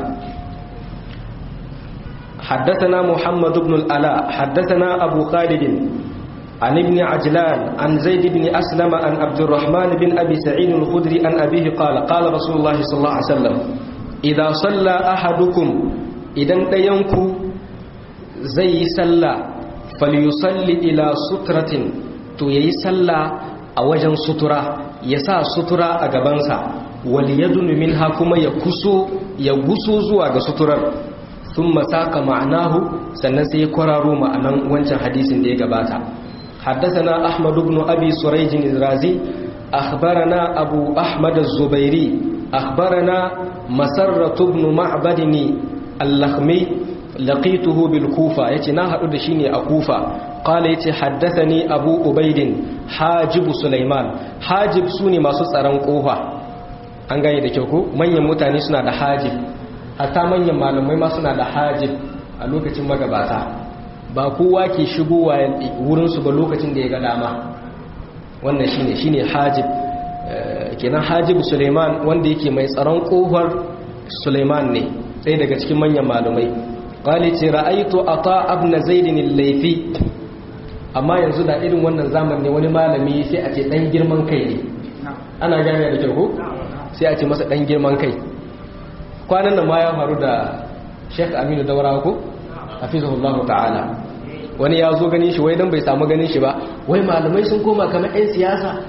حدثنا محمد بن الألاء حدثنا أبو خالد عن ابن عجلان عن زيد بن أسلم عن عبد الرحمن بن أبي سعيد الخدري عن أبيه قال قال رسول الله صلى الله عليه وسلم إذا صلى أحدكم إذا ينكو زي صلى falyusalli ila sutratin to yayi sallah a wajen sutura ya sa sutura a gabansa wal yadunu minha kuma ya kuso ya guso zuwa ga suturar thumma saka ma'anahu sannan sai ya kwararo ma'anan wancan hadisin da ya gabata حدثنا أحمد بن أبي سريج الرازي أخبرنا أبو أحمد الزبيري أخبرنا مسرة بن معبد اللخمي لقيته بالكوفة يتي ناها أدشيني أكوفة قال يتي حدثني أبو أبيد حاجب سليمان حاجب سوني ما سسران قوفة an gane da kyau ko manyan mutane suna da hajib hatta manyan malamai ma suna da hajib a lokacin magabata ba kowa ke shigowa wurinsu ba lokacin da ya ga dama wannan shine shine hajib kenan hajib suleiman wanda yake mai tsaron kofar suleiman ne ɗaya daga cikin manyan malamai qali ce ra'aitu ata ibn zaid al-laythi amma yanzu da irin wannan zamani wani malami sai a ce dan girman kai ne ana gane da kyau ko sai a ce masa dan girman kai kwanan nan ma ya faru da Sheikh Aminu Daurawa ko hafizahullahu ta'ala wani ya zo ganin shi wai dan bai samu ganin shi ba wai malamai sun koma kamar 'yan siyasa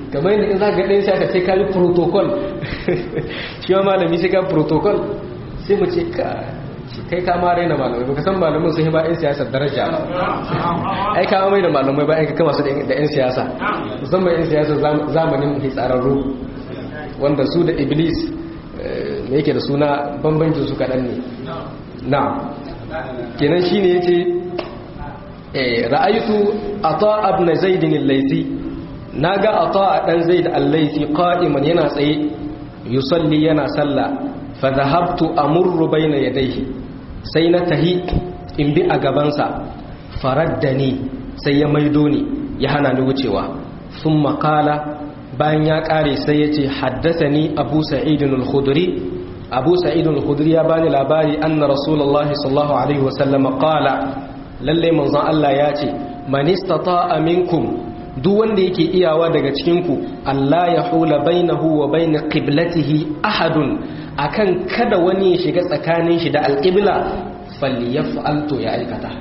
kamar yadda in za ka ɗayan siyasa sai ka yi protocol shi ma malami sai ka protocol sai mu ce ka kai ka ma raina malamai ba ka san malamin sun yi ba 'yan siyasa daraja ai ka mai da malamai ba ka kama su da 'yan siyasa musamman 'yan siyasa zamanin hitsararru wanda su da iblis me yake da suna bambancin su kaɗan ne na kenan shi ne ya ce ra'aitu ata abna zaidin al-laisi naga ata dan zaid al-laisi qa'iman yana tsaye yusalli yana salla fa dhahabtu amurru bayna yadayhi sai na tahi in bi a gabansa faraddani sai ya maido ni ya hana ni wucewa thumma qala bayan ya kare sai yace haddathani abu sa'id al-khudri abu sa'id al-khudri ya bani labari anna rasulullahi sallallahu alaihi wasallam qala lalle manzon Allah ya ce man istata'a minkum duk wanda yake iyawa daga cikin ku Allah ya hula bainahu wa bain qiblatihi ahadun akan kada wani ya shiga tsakanin shi da alqibla falyaf'al to ya aikata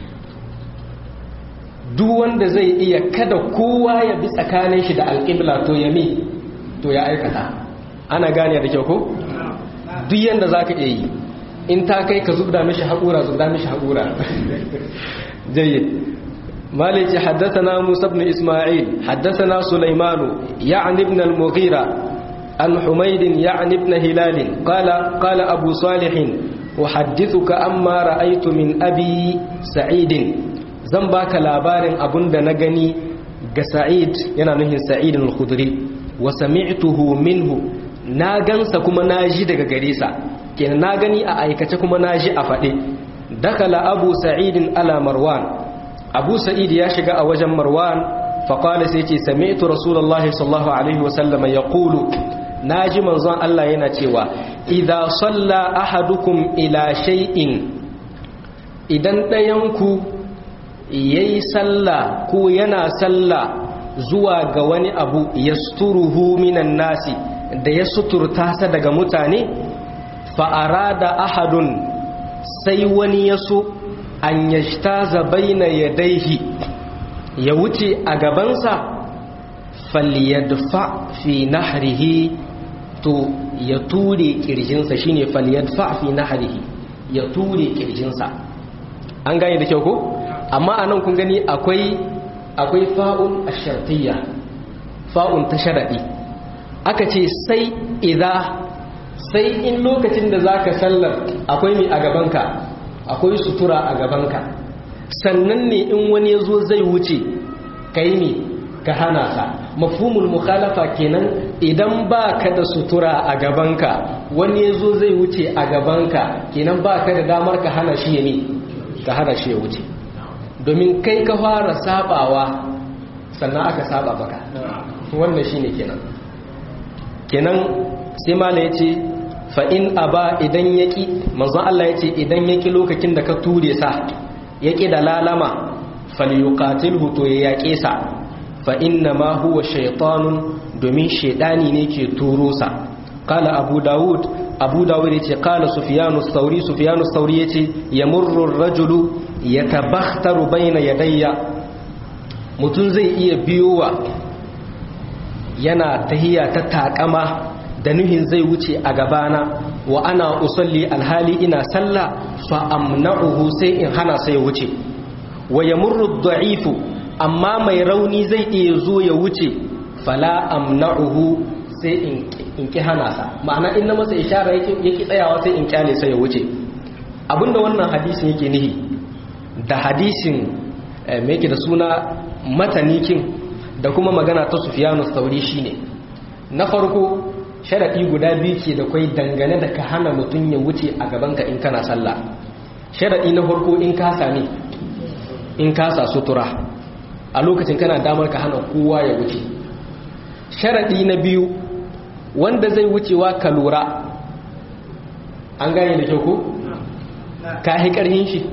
duk wanda zai iya kada kowa ya bi tsakanin shi da alqibla to ya mi to ya aikata ana gane da kyau ko duk yanda zaka iya yi in ta kai ka zubda mishi haƙura zubda mishi haƙura jayyid مالك حدثنا موسى بن إسماعيل حدثنا سليمان يعني ابن المغيرة عن حميد يعني ابن هلال قال قال أبو صالح أحدثك أما رأيت من أبي سعيد زنباك لابار أبن نغني سعيد ينانه سعيد الخضري وسمعته منه ناغنس كما ناجي daga gare sa kenan na gani a aikace kuma naji a faɗe dakala abu sa'idin ala marwan abu sa'id ya shiga a wajen marwan faƙwale sai ce sami'tu rasulullahi sallallahu alaihi wasallam ya ƙulu na ji manzon Allah yana cewa idan salla ahadukum ila shay'in idan ɗayanku ya yi salla ko yana salla zuwa ga wani abu ya suturuhu minan nasi da ya suturta sa daga mutane fa'ara da ahadun sai wani ya so an yashtaza baina yadaihi ya wuce a gabansa falyadfa fi nahrihi to ya ture kirjinsa shine falyadfa fi nahrihi ya ture kirjinsa an gane da kyau ko amma anan kun gani akwai akwai fa'un ash-shartiyya fa'un ta sharadi aka ce sai idza sai in lokacin da zaka sallar akwai mi a gabanka akwai sutura a gabanka sannan ne in wani ya zo zai wuce kai ne ka hana sa mafhumul mukhalafa kenan idan ba ka da sutura a gabanka wani ya zo zai wuce a gabanka kenan ba ka da damar ka hana shi ya ne ka hana shi ya wuce domin kai ka fara sabawa sannan aka saba baka wannan shine kenan kenan sai mala ya ce fa'in a ba idan ya ƙi manzon Allah ya ce idan ya ƙi lokacin da ka ture sa ya ƙi da lalama falyukatil huto ya yaƙe sa fa'in na ma huwa shaitanun domin shaidani ne ke turo sa kala abu dawud abu dawud ya ce kala sufiyanu sauri sufiyanu sauri ya ce ya murrun rajulu ya tabaktaru baina yadayya mutum zai iya biyowa yana tahiya ta takama da nuhin zai wuce a gabana wa ana usalli alhali ina salla fa amna'uhu sai in hana sai ya wuce wa yamurru da'ifu amma mai rauni zai iya zo ya wuce fala amna'uhu sai in ki hana sa ma'ana in na masa ishara yake yake tsayawa sai in kyale sai ya wuce abinda wannan hadisin yake nihi da hadisin me yake da suna matanikin da kuma magana ta Sufyanu Thauri shine na farko sharaɗi guda biyu ce da kwai dangane da ka hana mutum ya wuce a gabanka in kana sallah sharaɗi na farko in ka sami in ka sa sutura a lokacin kana damar ka hana kowa ya wuce sharaɗi na biyu wanda zai wucewa ka lura an gane da kyau ko? ka yi ƙarhin shi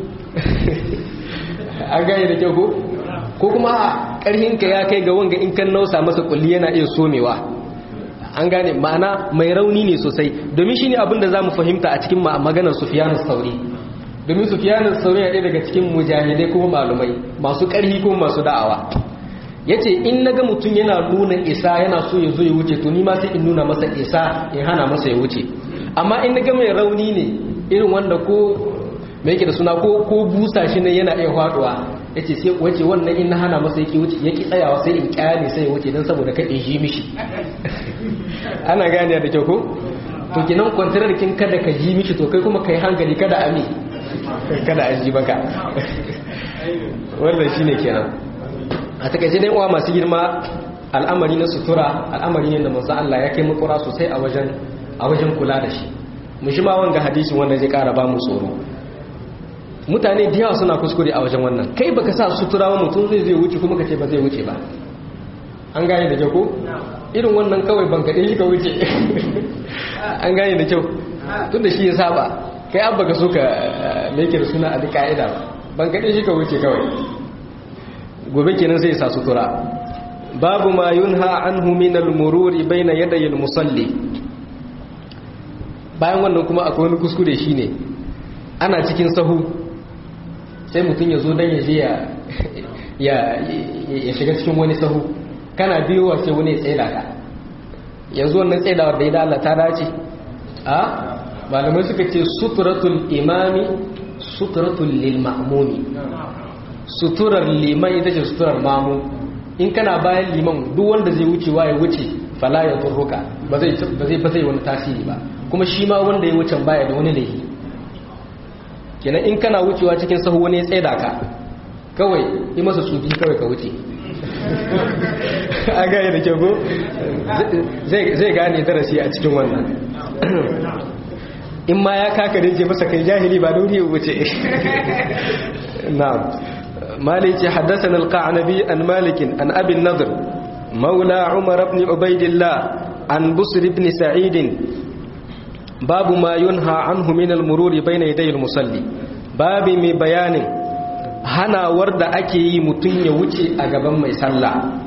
an gane da kyau ko? ko kuma a ƙarhinka ya kai ga wanga in kan nausa masa kulli yana iya somewa an gane ma'ana mai rauni ne sosai domin shi ne abinda za mu fahimta a cikin maganar sufiyanar sauri domin sufiyanar sauri ya ɗaya daga cikin mujahidai kuma malumai masu ƙarfi kuma masu da'awa yace in naga mutum yana nuna isa yana so ya zo ya wuce to ni ma sai in nuna masa isa in hana masa ya wuce amma in naga mai rauni ne irin wanda ko me yake da suna ko ko busa shi ne yana iya faduwa yace sai wace wannan in na hana masa yake wuce yake tsayawa sai in kyale sai ya wuce dan saboda kai in ji mishi ana gane da kyau ko to kinan kwantarar kin kada ka ji mishi to kai kuma kai hankali kada ami kada a ji baka wannan shine kenan a takaice dai uwa masu girma al'amari na sutura al'amari ne da manzo Allah ya kai makura sosai a wajen a wajen kula da shi mu shi ma wanga hadisin wanda zai kara ba mu tsoro mutane da yawa suna kuskure a wajen wannan kai baka sa sutura wa mutum zai zai wuce kuma ka ce ba zai wuce ba an gane da kyau ko irin wannan kawai ban kaɗe shi ka wuce an gane da kyau tun da shi ya saba kai abba ka so ka meke da suna a duk ka'ida ba ban kaɗe shi ka wuce kawai gobe kenan sai sa sutura babu ma yunha anhu min al-mururi baina yaday al-musalli bayan wannan kuma akwai wani kuskure shine ana cikin sahu sai mutum ya zo dan ya je ya ya shiga cikin wani sahu kana biyowa sai wani ya tsaida ka yanzu wannan tsaidawar da ya da ta dace a malamai suka ce suturatul imami suturatul lil ma'mumi suturar liman ita ce suturar mamu in kana bayan liman duk wanda zai wucewa ya wuce fala ya turruka ba zai ba zai wani tasiri ba kuma shi ma wanda ya wuce baya da wani laifi kenan in kana wucewa cikin sahu wani ya tsaida ka kawai yi masa tsufi kawai ka wuce a gaya da kyau zai gane darasi a cikin wannan in ma ya kaka da ce masa kai jahili ba dauri ya wuce na'am مالك حدثنا القعنبي عن مالك عن أبي النضر مولى عمر بن عبيد الله عن بصر بن سعيد باب ما ينهى عنه من المرور بين يدي المصلي باب من بيان هنا ورد أكي متن يوتي أقبا ما يسلى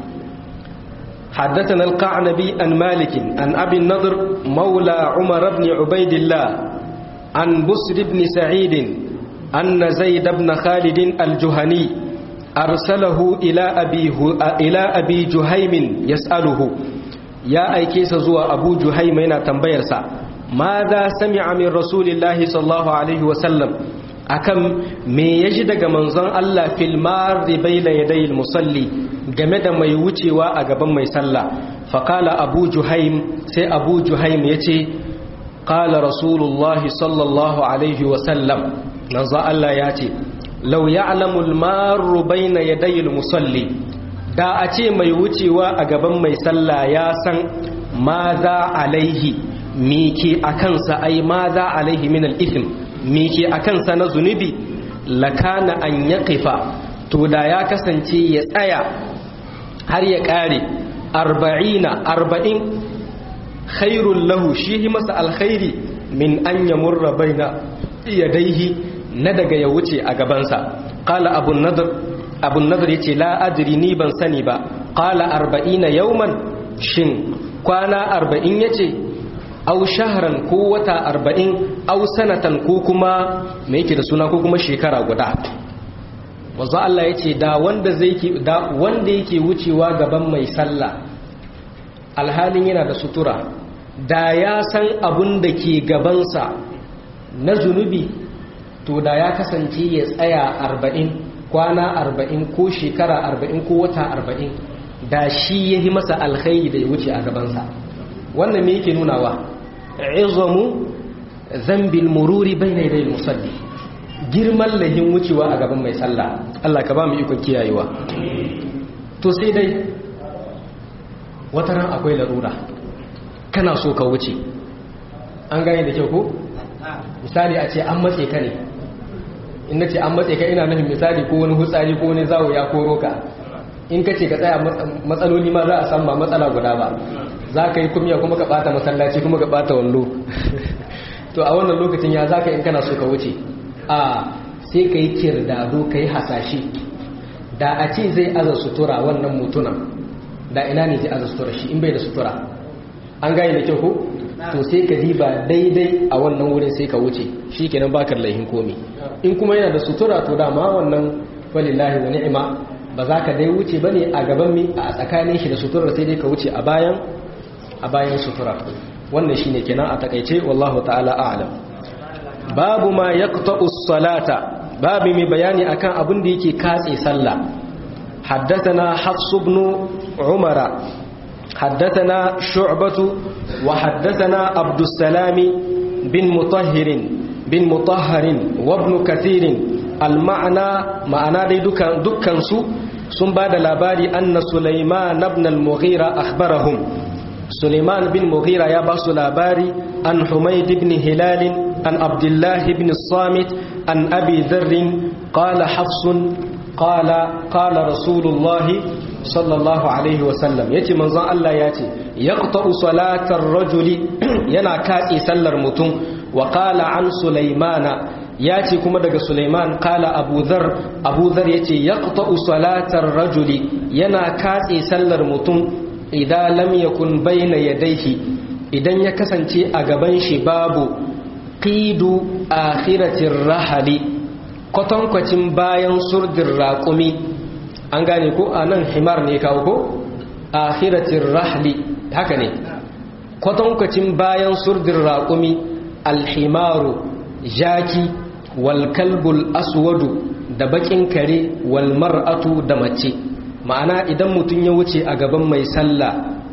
حدثنا القعنبي عن مالك عن أبي النضر مولى عمر بن عبيد الله عن بصر بن سعيد أن زيد بن خالد الجهني أرسله إلى أبي, إلى أبي جهيم يسأله يا أيكيس زوى أبو جهيم هنا تنبيرسا ماذا سمع من رسول الله صلى الله عليه وسلم أكم me ya ji daga manzon Allah fil marri bayna yadayil musalli game da mai wucewa a gaban mai sallah faqala abu juhaim sai abu juhaim yace qala rasulullahi sallallahu alaihi wa sallam manzo Allah ya ce law ya'lamu al-marru bayna yaday al-musalli da a ce mai wucewa a gaban mai sallah ya san ma za alaihi mike akan sa ai ma za alaihi min al-ithm mike akan sa na zunubi lakana an yaqifa to da ya kasance ya tsaya har ya kare 40 40 khairul lahu shi masa alkhairi min an yamurra baina yadaihi na daga ya wuce a gabansa qala abun nadr abun nadr yace la adri ni ban sani ba qala 40 yawman shin kwana 40 yace aw shahran ko wata 40 aw sanatan ko kuma me yake da suna ko kuma shekara guda wanzu Allah yace da wanda zai da wanda yake wucewa gaban mai sallah alhalin yana da sutura da ya san abun da ke gabansa na zunubi to da ya kasance ya tsaya arba'in kwana arba'in ko shekara arba'in ko wata arba'in da shi ya yi masa alkhairi da ya wuce a gabansa wannan me yake nunawa izamu zambil mururi bai na idai musalli girman lahin wucewa a gaban mai sallah Allah ka ba mu ikon kiyayewa to sai dai wata ran akwai larura kana so ka wuce an gane da kyau ko misali a ce an matse ka ne in na ce an matse ka ina nufin misali ko wani hutsari ko wani zawo ya koro ka in ka ce ka tsaya matsaloli ma za a samu ba matsala guda ba za ka yi kumya kuma ka bata masallaci kuma ka bata wallo to a wannan lokacin ya za ka in kana so ka wuce a sai ka yi kirdado ka yi hasashe da a ce zai aza sutura wannan mutunan da ina ne zai aza sutura shi in bai da sutura an gane da kyau ko to sai ka diba daidai a wannan wurin sai ka wuce shi kenan bakar laihin komi in kuma yana da sutura to dama wannan walillahi wa ni'ima ba za ka dai wuce bane a gaban mi a tsakanin shi da suturar sai dai ka wuce a bayan a bayan sutura wannan shine kenan a takaice wallahu ta'ala a'lam babu ma yaqta'u as-salata babu mai bayani akan abin da yake katse sallah حدثنا حفص بن عمر حدثنا شعبة وحدثنا عبد السلام بن مطهر بن مطهر وابن كثير المعنى معنى دي دكان دكان سو sun ba da labari anna Sulaiman ibn al-Mughira akhbarahum Sulaiman bin Mughira ya ba su labari an Humayd ibn Hilal an Abdullah ibn Samit an Abi Dharr qala Hafsun qala qala Rasulullah sallallahu alaihi wa sallam yace manzon Allah yace yaqta'u salatar rajuli yana katse sallar mutum wa qala an Sulaimana ya ce kuma daga Sulaiman kala Abu Dhar Abu Dhar yace yaqta'u salatar rajuli yana katse sallar mutum idan lam yakun bayna yadayhi idan ya kasance a gaban shi babu qidu akhiratir rahali kwatankwacin bayan surdin raƙumi an gane ko anan himar ne kawo ko akhiratir rahli haka ne kwatankwacin bayan surdin raƙumi alhimaru jaki walkalbul aswadu da bakin kare wal mar'atu da mace ma'ana idan mutum ya wuce a gaban mai sallah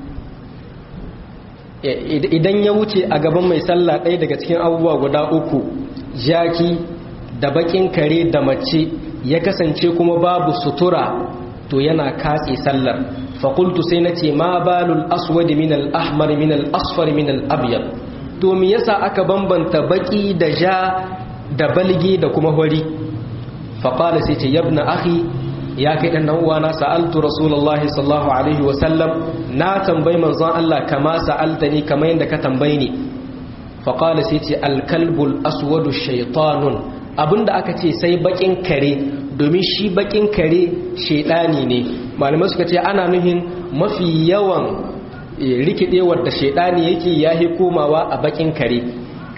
idan ya wuce a gaban mai sallah ɗaya daga cikin abubuwa guda uku jaki da bakin kare da mace ya kasance kuma babu sutura to yana katse sallar faƙultu sai na ce ma balul aswadi min al-ahmar min al-asfar min al-abyad to me yasa aka bambanta baki da ja da balgi da kuma hori faƙala sai ce yabna akhi ya kai ɗan uwana sa'altu rasulullahi sallallahu alaihi wasallam na tambayi manzon Allah kama sa'alta ni kama yadda ka tambayi ni faƙala sai ce alkalbul aswadu shaitanun abinda aka ce sai bakin kare domin shi bakin kare shaidani ne malamai suka ce ana nuhin mafi yawan rikidewar da shaidani yake yahi komawa a bakin kare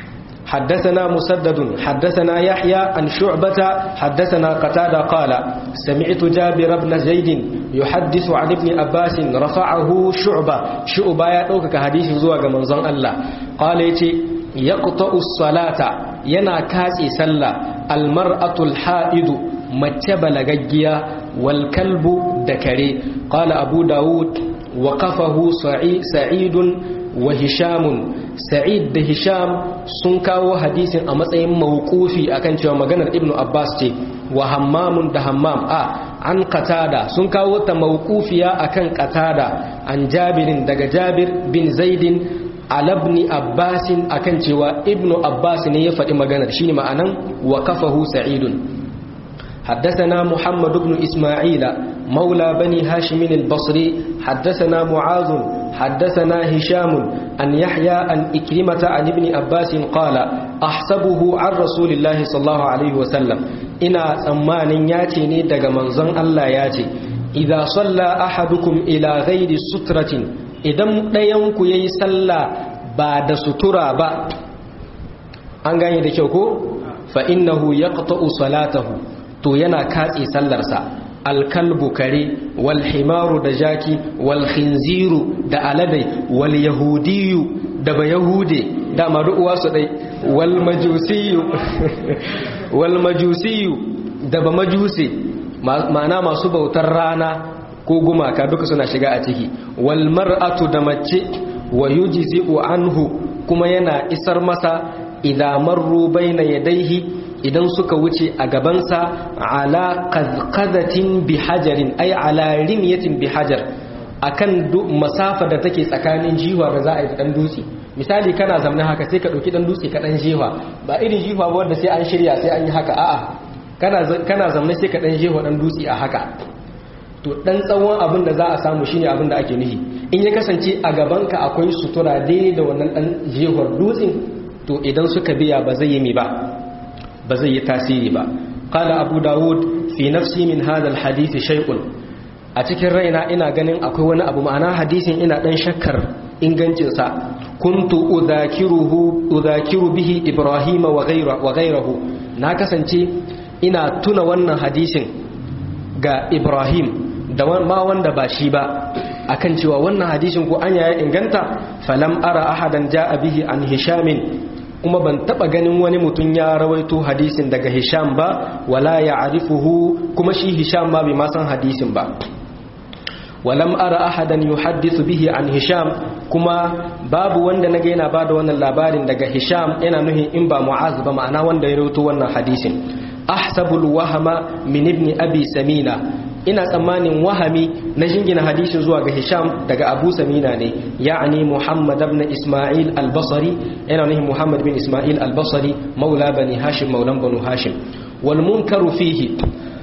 حدثنا مسدد حدثنا يحيى عن شعبة حدثنا قتادة قال سمعت جابر بن زيد يحدث عن ابن عباس رفعه شعبة شعبة يدوك كحديث زواج منظم الله قال يتي يقطع الصلاة ينا كاسي سلا المرأة الحائد متبل جيا والكلب دكري قال أبو داود وقفه سعيد وهشام sa'id da hisham sun kawo hadisin a matsayin mawqufi akan cewa maganar ibnu abbas ce wa hammamun da hammam a an qatada sun kawo ta mawqufiya akan qatada an jabirin daga jabir bin zaidin alabni abbasin akan cewa ibnu abbas ne ya faɗi maganar shine ma'anan wa kafahu sa'idun حدثنا محمد بن إسماعيل مولى بني هاشم البصري حدثنا معاذ حدثنا هشام أن يحيى أن إكرمة عن ابن عباس قال أحسبه عن رسول الله صلى الله عليه وسلم إنا ثمان ياتيني دق منظن الله ياتي إذا صلى أحدكم إلى غير سترة إذا مدينك يسلى بعد سترة با أنغاني دكيوكو فإنه يقطع صلاته to yana katse sallarsa alkalbu kare wal himaru da jaki wal khinziru da aladai wal yahudiyu da ba yahude dama uwa su dai wal majusiyu wal majusiyu da ba majusi ma'ana masu bautar rana ko gumaka duka suna shiga a ciki wal mar'atu da mace wa yujzi'u anhu kuma yana isar masa idan marru baina yadayhi idan suka wuce a gabansa ala qadqadatin bi hajarin ay ala rimyatin bi hajar akan masafa da take tsakanin jiwa da za a yi dan dutse misali kana zamna haka sai ka dauki dan dutse ka dan jiwa ba irin jiwa ba wanda sai an shirya sai an yi haka a'a kana kana zamna sai ka dan jiwa dan dutse a haka to dan tsawon abin da za a samu shine abin da ake nufi in ya kasance a gabanka akwai sutura daidai da wannan dan jiwar dutsen to idan suka biya ba zai yi mi ba ba zai yi tasiri ba qala abu dawud fi nafsi min hadha alhadith shay'un a cikin raina ina ganin akwai wani abu ma'ana hadisin ina dan shakkar ingancin sa kuntu udhakiruhu udhakiru bihi ibrahima wa ghayra wa ghayruhu na kasance ina tuna wannan hadisin ga Ibrahim da ma wanda ba shi ba akan cewa wannan hadisin ko anya ya inganta falam ara ahadan ja'a bihi an hishamin kuma ban taba ganin wani mutum ya rawaito hadisin daga hisham ba wala ya'rifuhu kuma shi hisham ba bai ma san hadisin ba walam ara ahadan yuhaddithu bihi an hisham kuma babu wanda naga yana bada wannan labarin daga hisham yana nuhin in ba mu'az ba ma'ana wanda ya rawaito wannan hadisin ahsabul wahama min ibn abi samina ina tsammanin wahami na jingina hadisin zuwa ga hisham daga abu samina ne ya'ani muhammad ibn isma'il al-basri yana nuhin muhammad bin isma'il al-basri maula bani hashim maulan banu hashim wal munkaru fihi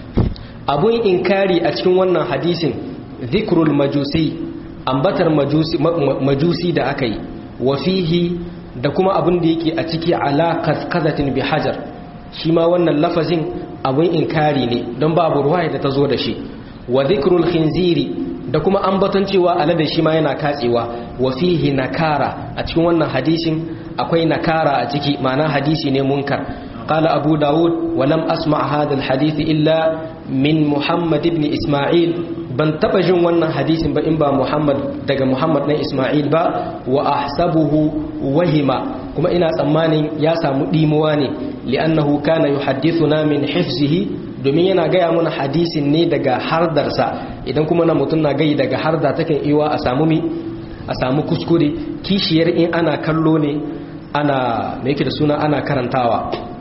abun inkari a cikin wannan hadisin zikrul majusi ambatar majusi, majusi da aka yi wa fihi da kuma abin da yake a ciki ala kazatin bi hajar shi ma wannan lafazin abin inkari ne don babu ruwa da ta zo da shi wa zikrul khinziri da kuma ambaton cewa alade shi ma yana katsewa wa fihi nakara a cikin wannan hadisin akwai nakara a ciki ma'ana hadisi ne munkar قال أبو داود ولم أسمع هذا الحديث إلا من محمد بن إسماعيل ban taba jin wannan hadisin ba in ba Muhammad daga Muhammad na Ismail ba wa ahsabuhu wahima kuma ina tsammanin ya samu dimuwa ne li'annahu kana yuhaddithuna min hifzihi domin yana gaya mana hadisin ne daga hardarsa idan kuma na mutum na gai daga harda takan iwa a samu mi a samu kuskure kishiyar in ana kallo ne ana me yake da suna ana karantawa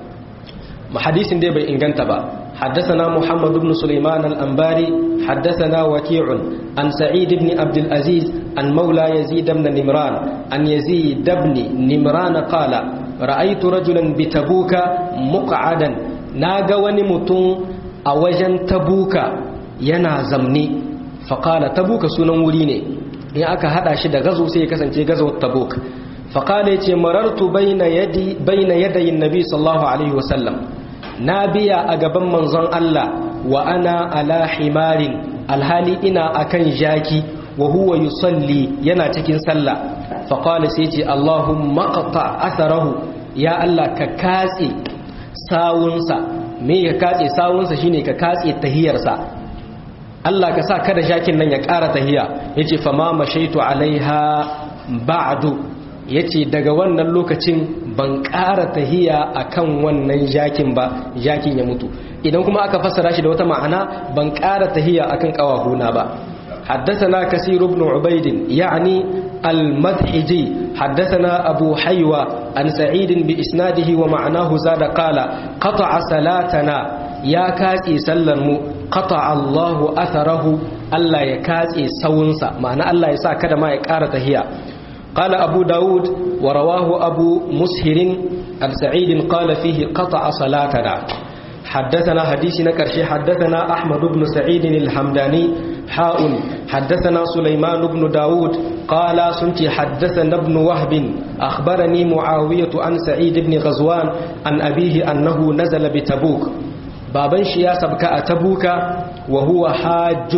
hadisin dai bai inganta ba حدثنا محمد بن سليمان الأنباري حدثنا وكيع عن سعيد بن عبد العزيز عن مولى يزيد بن نمران عن يزيد بن نمران قال رأيت رجلا بتبوك مقعدا ناغا ونمتون أوجن تبوك ينا زمني فقال تبوك سنن وريني in aka hada shi da gazo sai ya kasance gazo tabuk faqala yace marartu bayna yadi bayna yadayin nabi sallallahu alaihi wasallam na biya a gaban manzon Allah wa ana ala himarin alhali ina akan jaki wa huwa yusalli yana cikin sallah fa qala sai ce Allahumma qata atharahu ya Allah ka katse sawunsa me ya katse sawunsa shine ka katse tahiyarsa Allah ka sa kada jakin nan ya ƙara tahiya yace fa ma mashaitu alaiha ba'du yace daga wannan lokacin ban ƙara tahiya akan wannan jakin ba jakin ya mutu idan kuma aka fassara shi da wata ma'ana ban ƙara tahiya akan ƙawahuna ba حدثنا كثير بن عبيد يعني المدحجي حدثنا أبو حيوة عن سعيد بإسناده ومعناه زاد قال قطع صلاتنا يا كاسي سلم قطع الله أثره ألا يكاسي سونسا معنى ألا يسا كده ما يكارة هي قال أبو داود ورواه أبو مسهر عن سعيد قال فيه قطع صلاتنا حدثنا حديثنا كرشي حدثنا أحمد بن سعيد الحمداني حاء حدثنا سليمان بن داود قال سنتي حدثنا ابن وهب أخبرني معاوية عن سعيد بن غزوان عن أبيه أنه نزل بتبوك بابن شيا سبك أتبوك وهو حاج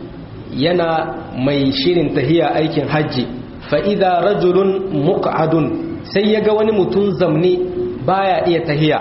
ينا ميشير تهيا أيكن حجي fa'iza rajulun muƙa'adun sai ya ga wani mutum zamne baya iya tahiya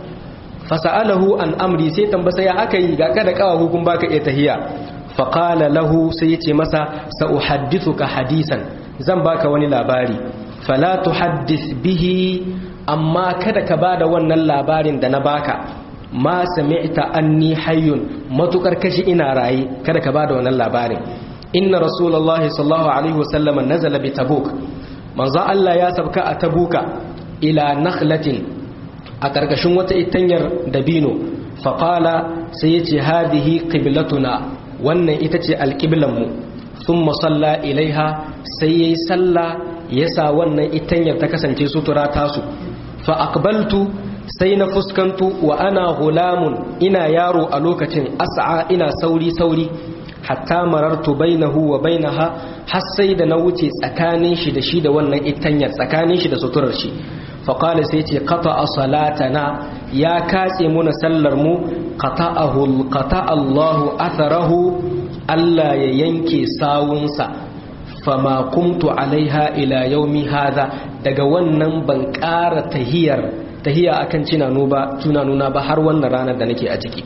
fasa'alahu an amri sai tambasa ya aka yi ga kada kawa hukun baka iya tahiya faƙala lahu sai ya ce masa sa'uhaddithu ka hadisan zan baka wani labari fala tuhaddis bihi amma kada ka bada wannan labarin da na baka ma sami'ta anni hayyun matukar kashi ina raye kada ka bada wannan labarin inna rasulullahi sallallahu alaihi wasallam nazala bi tabuk manzo Allah ya sabka a tabuka ila nakhlatin a karkashin wata itanyar dabino faqala sai yace hadihi qiblatuna wannan ita ce alqiblan mu thumma salla ilaiha sai yayi salla yasa wannan itanyar ta kasance sutura tasu fa aqbaltu sai na fuskantu wa ana gulamun ina yaro a lokacin as'a ina sauri sauri hatta marartu bainahu wa bainaha har sai da na wuce tsakanin shi da shi da wannan itanyar tsakanin shi da suturar shi fa qala sai ce qata salatana ya katse muna sallar mu qata'ahu qata Allahu atharahu Allah ya yanke sawunsa fama kumtu alaiha ila yaumi hadha daga wannan ban ƙara tahiyar tahiya akan cinanu ba tunanuna ba har wannan ranar da nake a ciki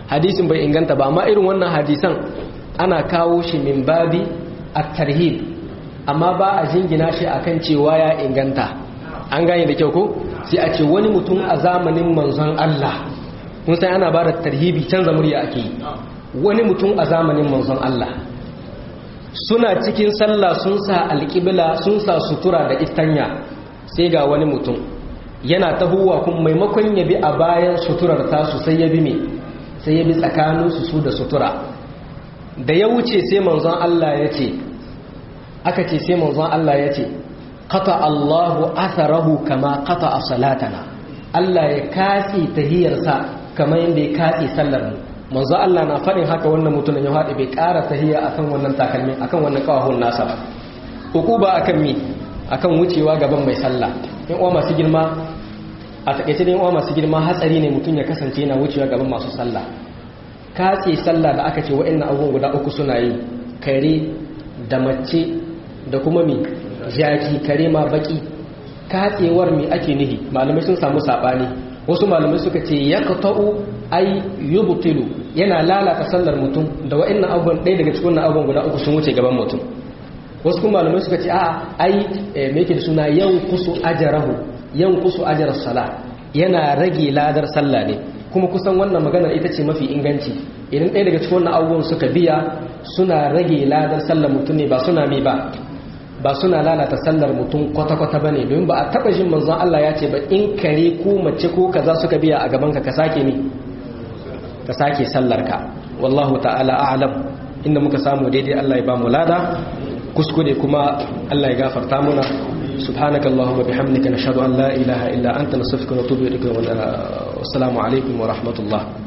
hadisin bai inganta ba amma irin wannan hadisan ana kawo shi min babi at-tarhib amma ba a jingina shi akan cewa ya inganta an gane da kyau ko sai a ce wani mutum a zamanin manzon Allah kun san ana ba da tarhibi canza murya ake yi wani mutum a zamanin manzon Allah suna cikin sallah sun sa alƙibla sun sa sutura da istanya sai ga wani mutum yana tahowa kun maimakon ya bi a bayan suturar tasu sai ya bi me sai ya bi tsakaninsu su da sutura da ya wuce sai manzon Allah ya ce aka ce sai manzon Allah ya ce qata Allahu atharahu kama qata salatana Allah ya katse tahiyarsa kamar yadda ya katse sallar mu manzo Allah na faɗin haka wannan mutumin ya haɗe bai ƙara tahiya akan wannan takalmi akan wannan kawahun nasa ba hukuba akan mi akan wucewa gaban mai sallah in uwa masu girma a takaice ne uwa masu girma hatsari ne mutum ya kasance yana wucewa gaban masu sallah katse sallah da aka ce wa'annan abubuwan guda uku suna yi kare da mace da kuma mi jaki kare ma baki katsewar mi ake nihi malamai sun samu sabani wasu malamai suka ce ya kata'u ai yubtilu yana lalata sallar mutum da wa'annan abubuwan ɗaya daga cikin abubuwan guda uku sun wuce gaban mutum wasu kuma malamai suka ce a ai me yake da suna yan kusu ajarahu yan kusu ajar sala yana rage ladar sallah ne kuma kusan wannan maganar ita ce mafi inganci idan ɗaya daga cikin wannan abubuwan suka biya suna rage ladar sallar mutum ne ba suna mi ba ba suna lalata sallar mutum kwata-kwata ba ne domin ba a taɓa jin manzon Allah ya ce ba in kare ko mace ko kaza suka biya a gabanka ka sake ni ka sake sallar ka wallahu ta'ala a'lam inda muka samu daidai Allah ya ba mu lada kuskure kuma Allah ya gafarta muna subhanakallahumma bihamdika nashhadu an la ilaha illa anta nastaghfiruka wa natubu ilaik wa assalamu alaikum wa rahmatullah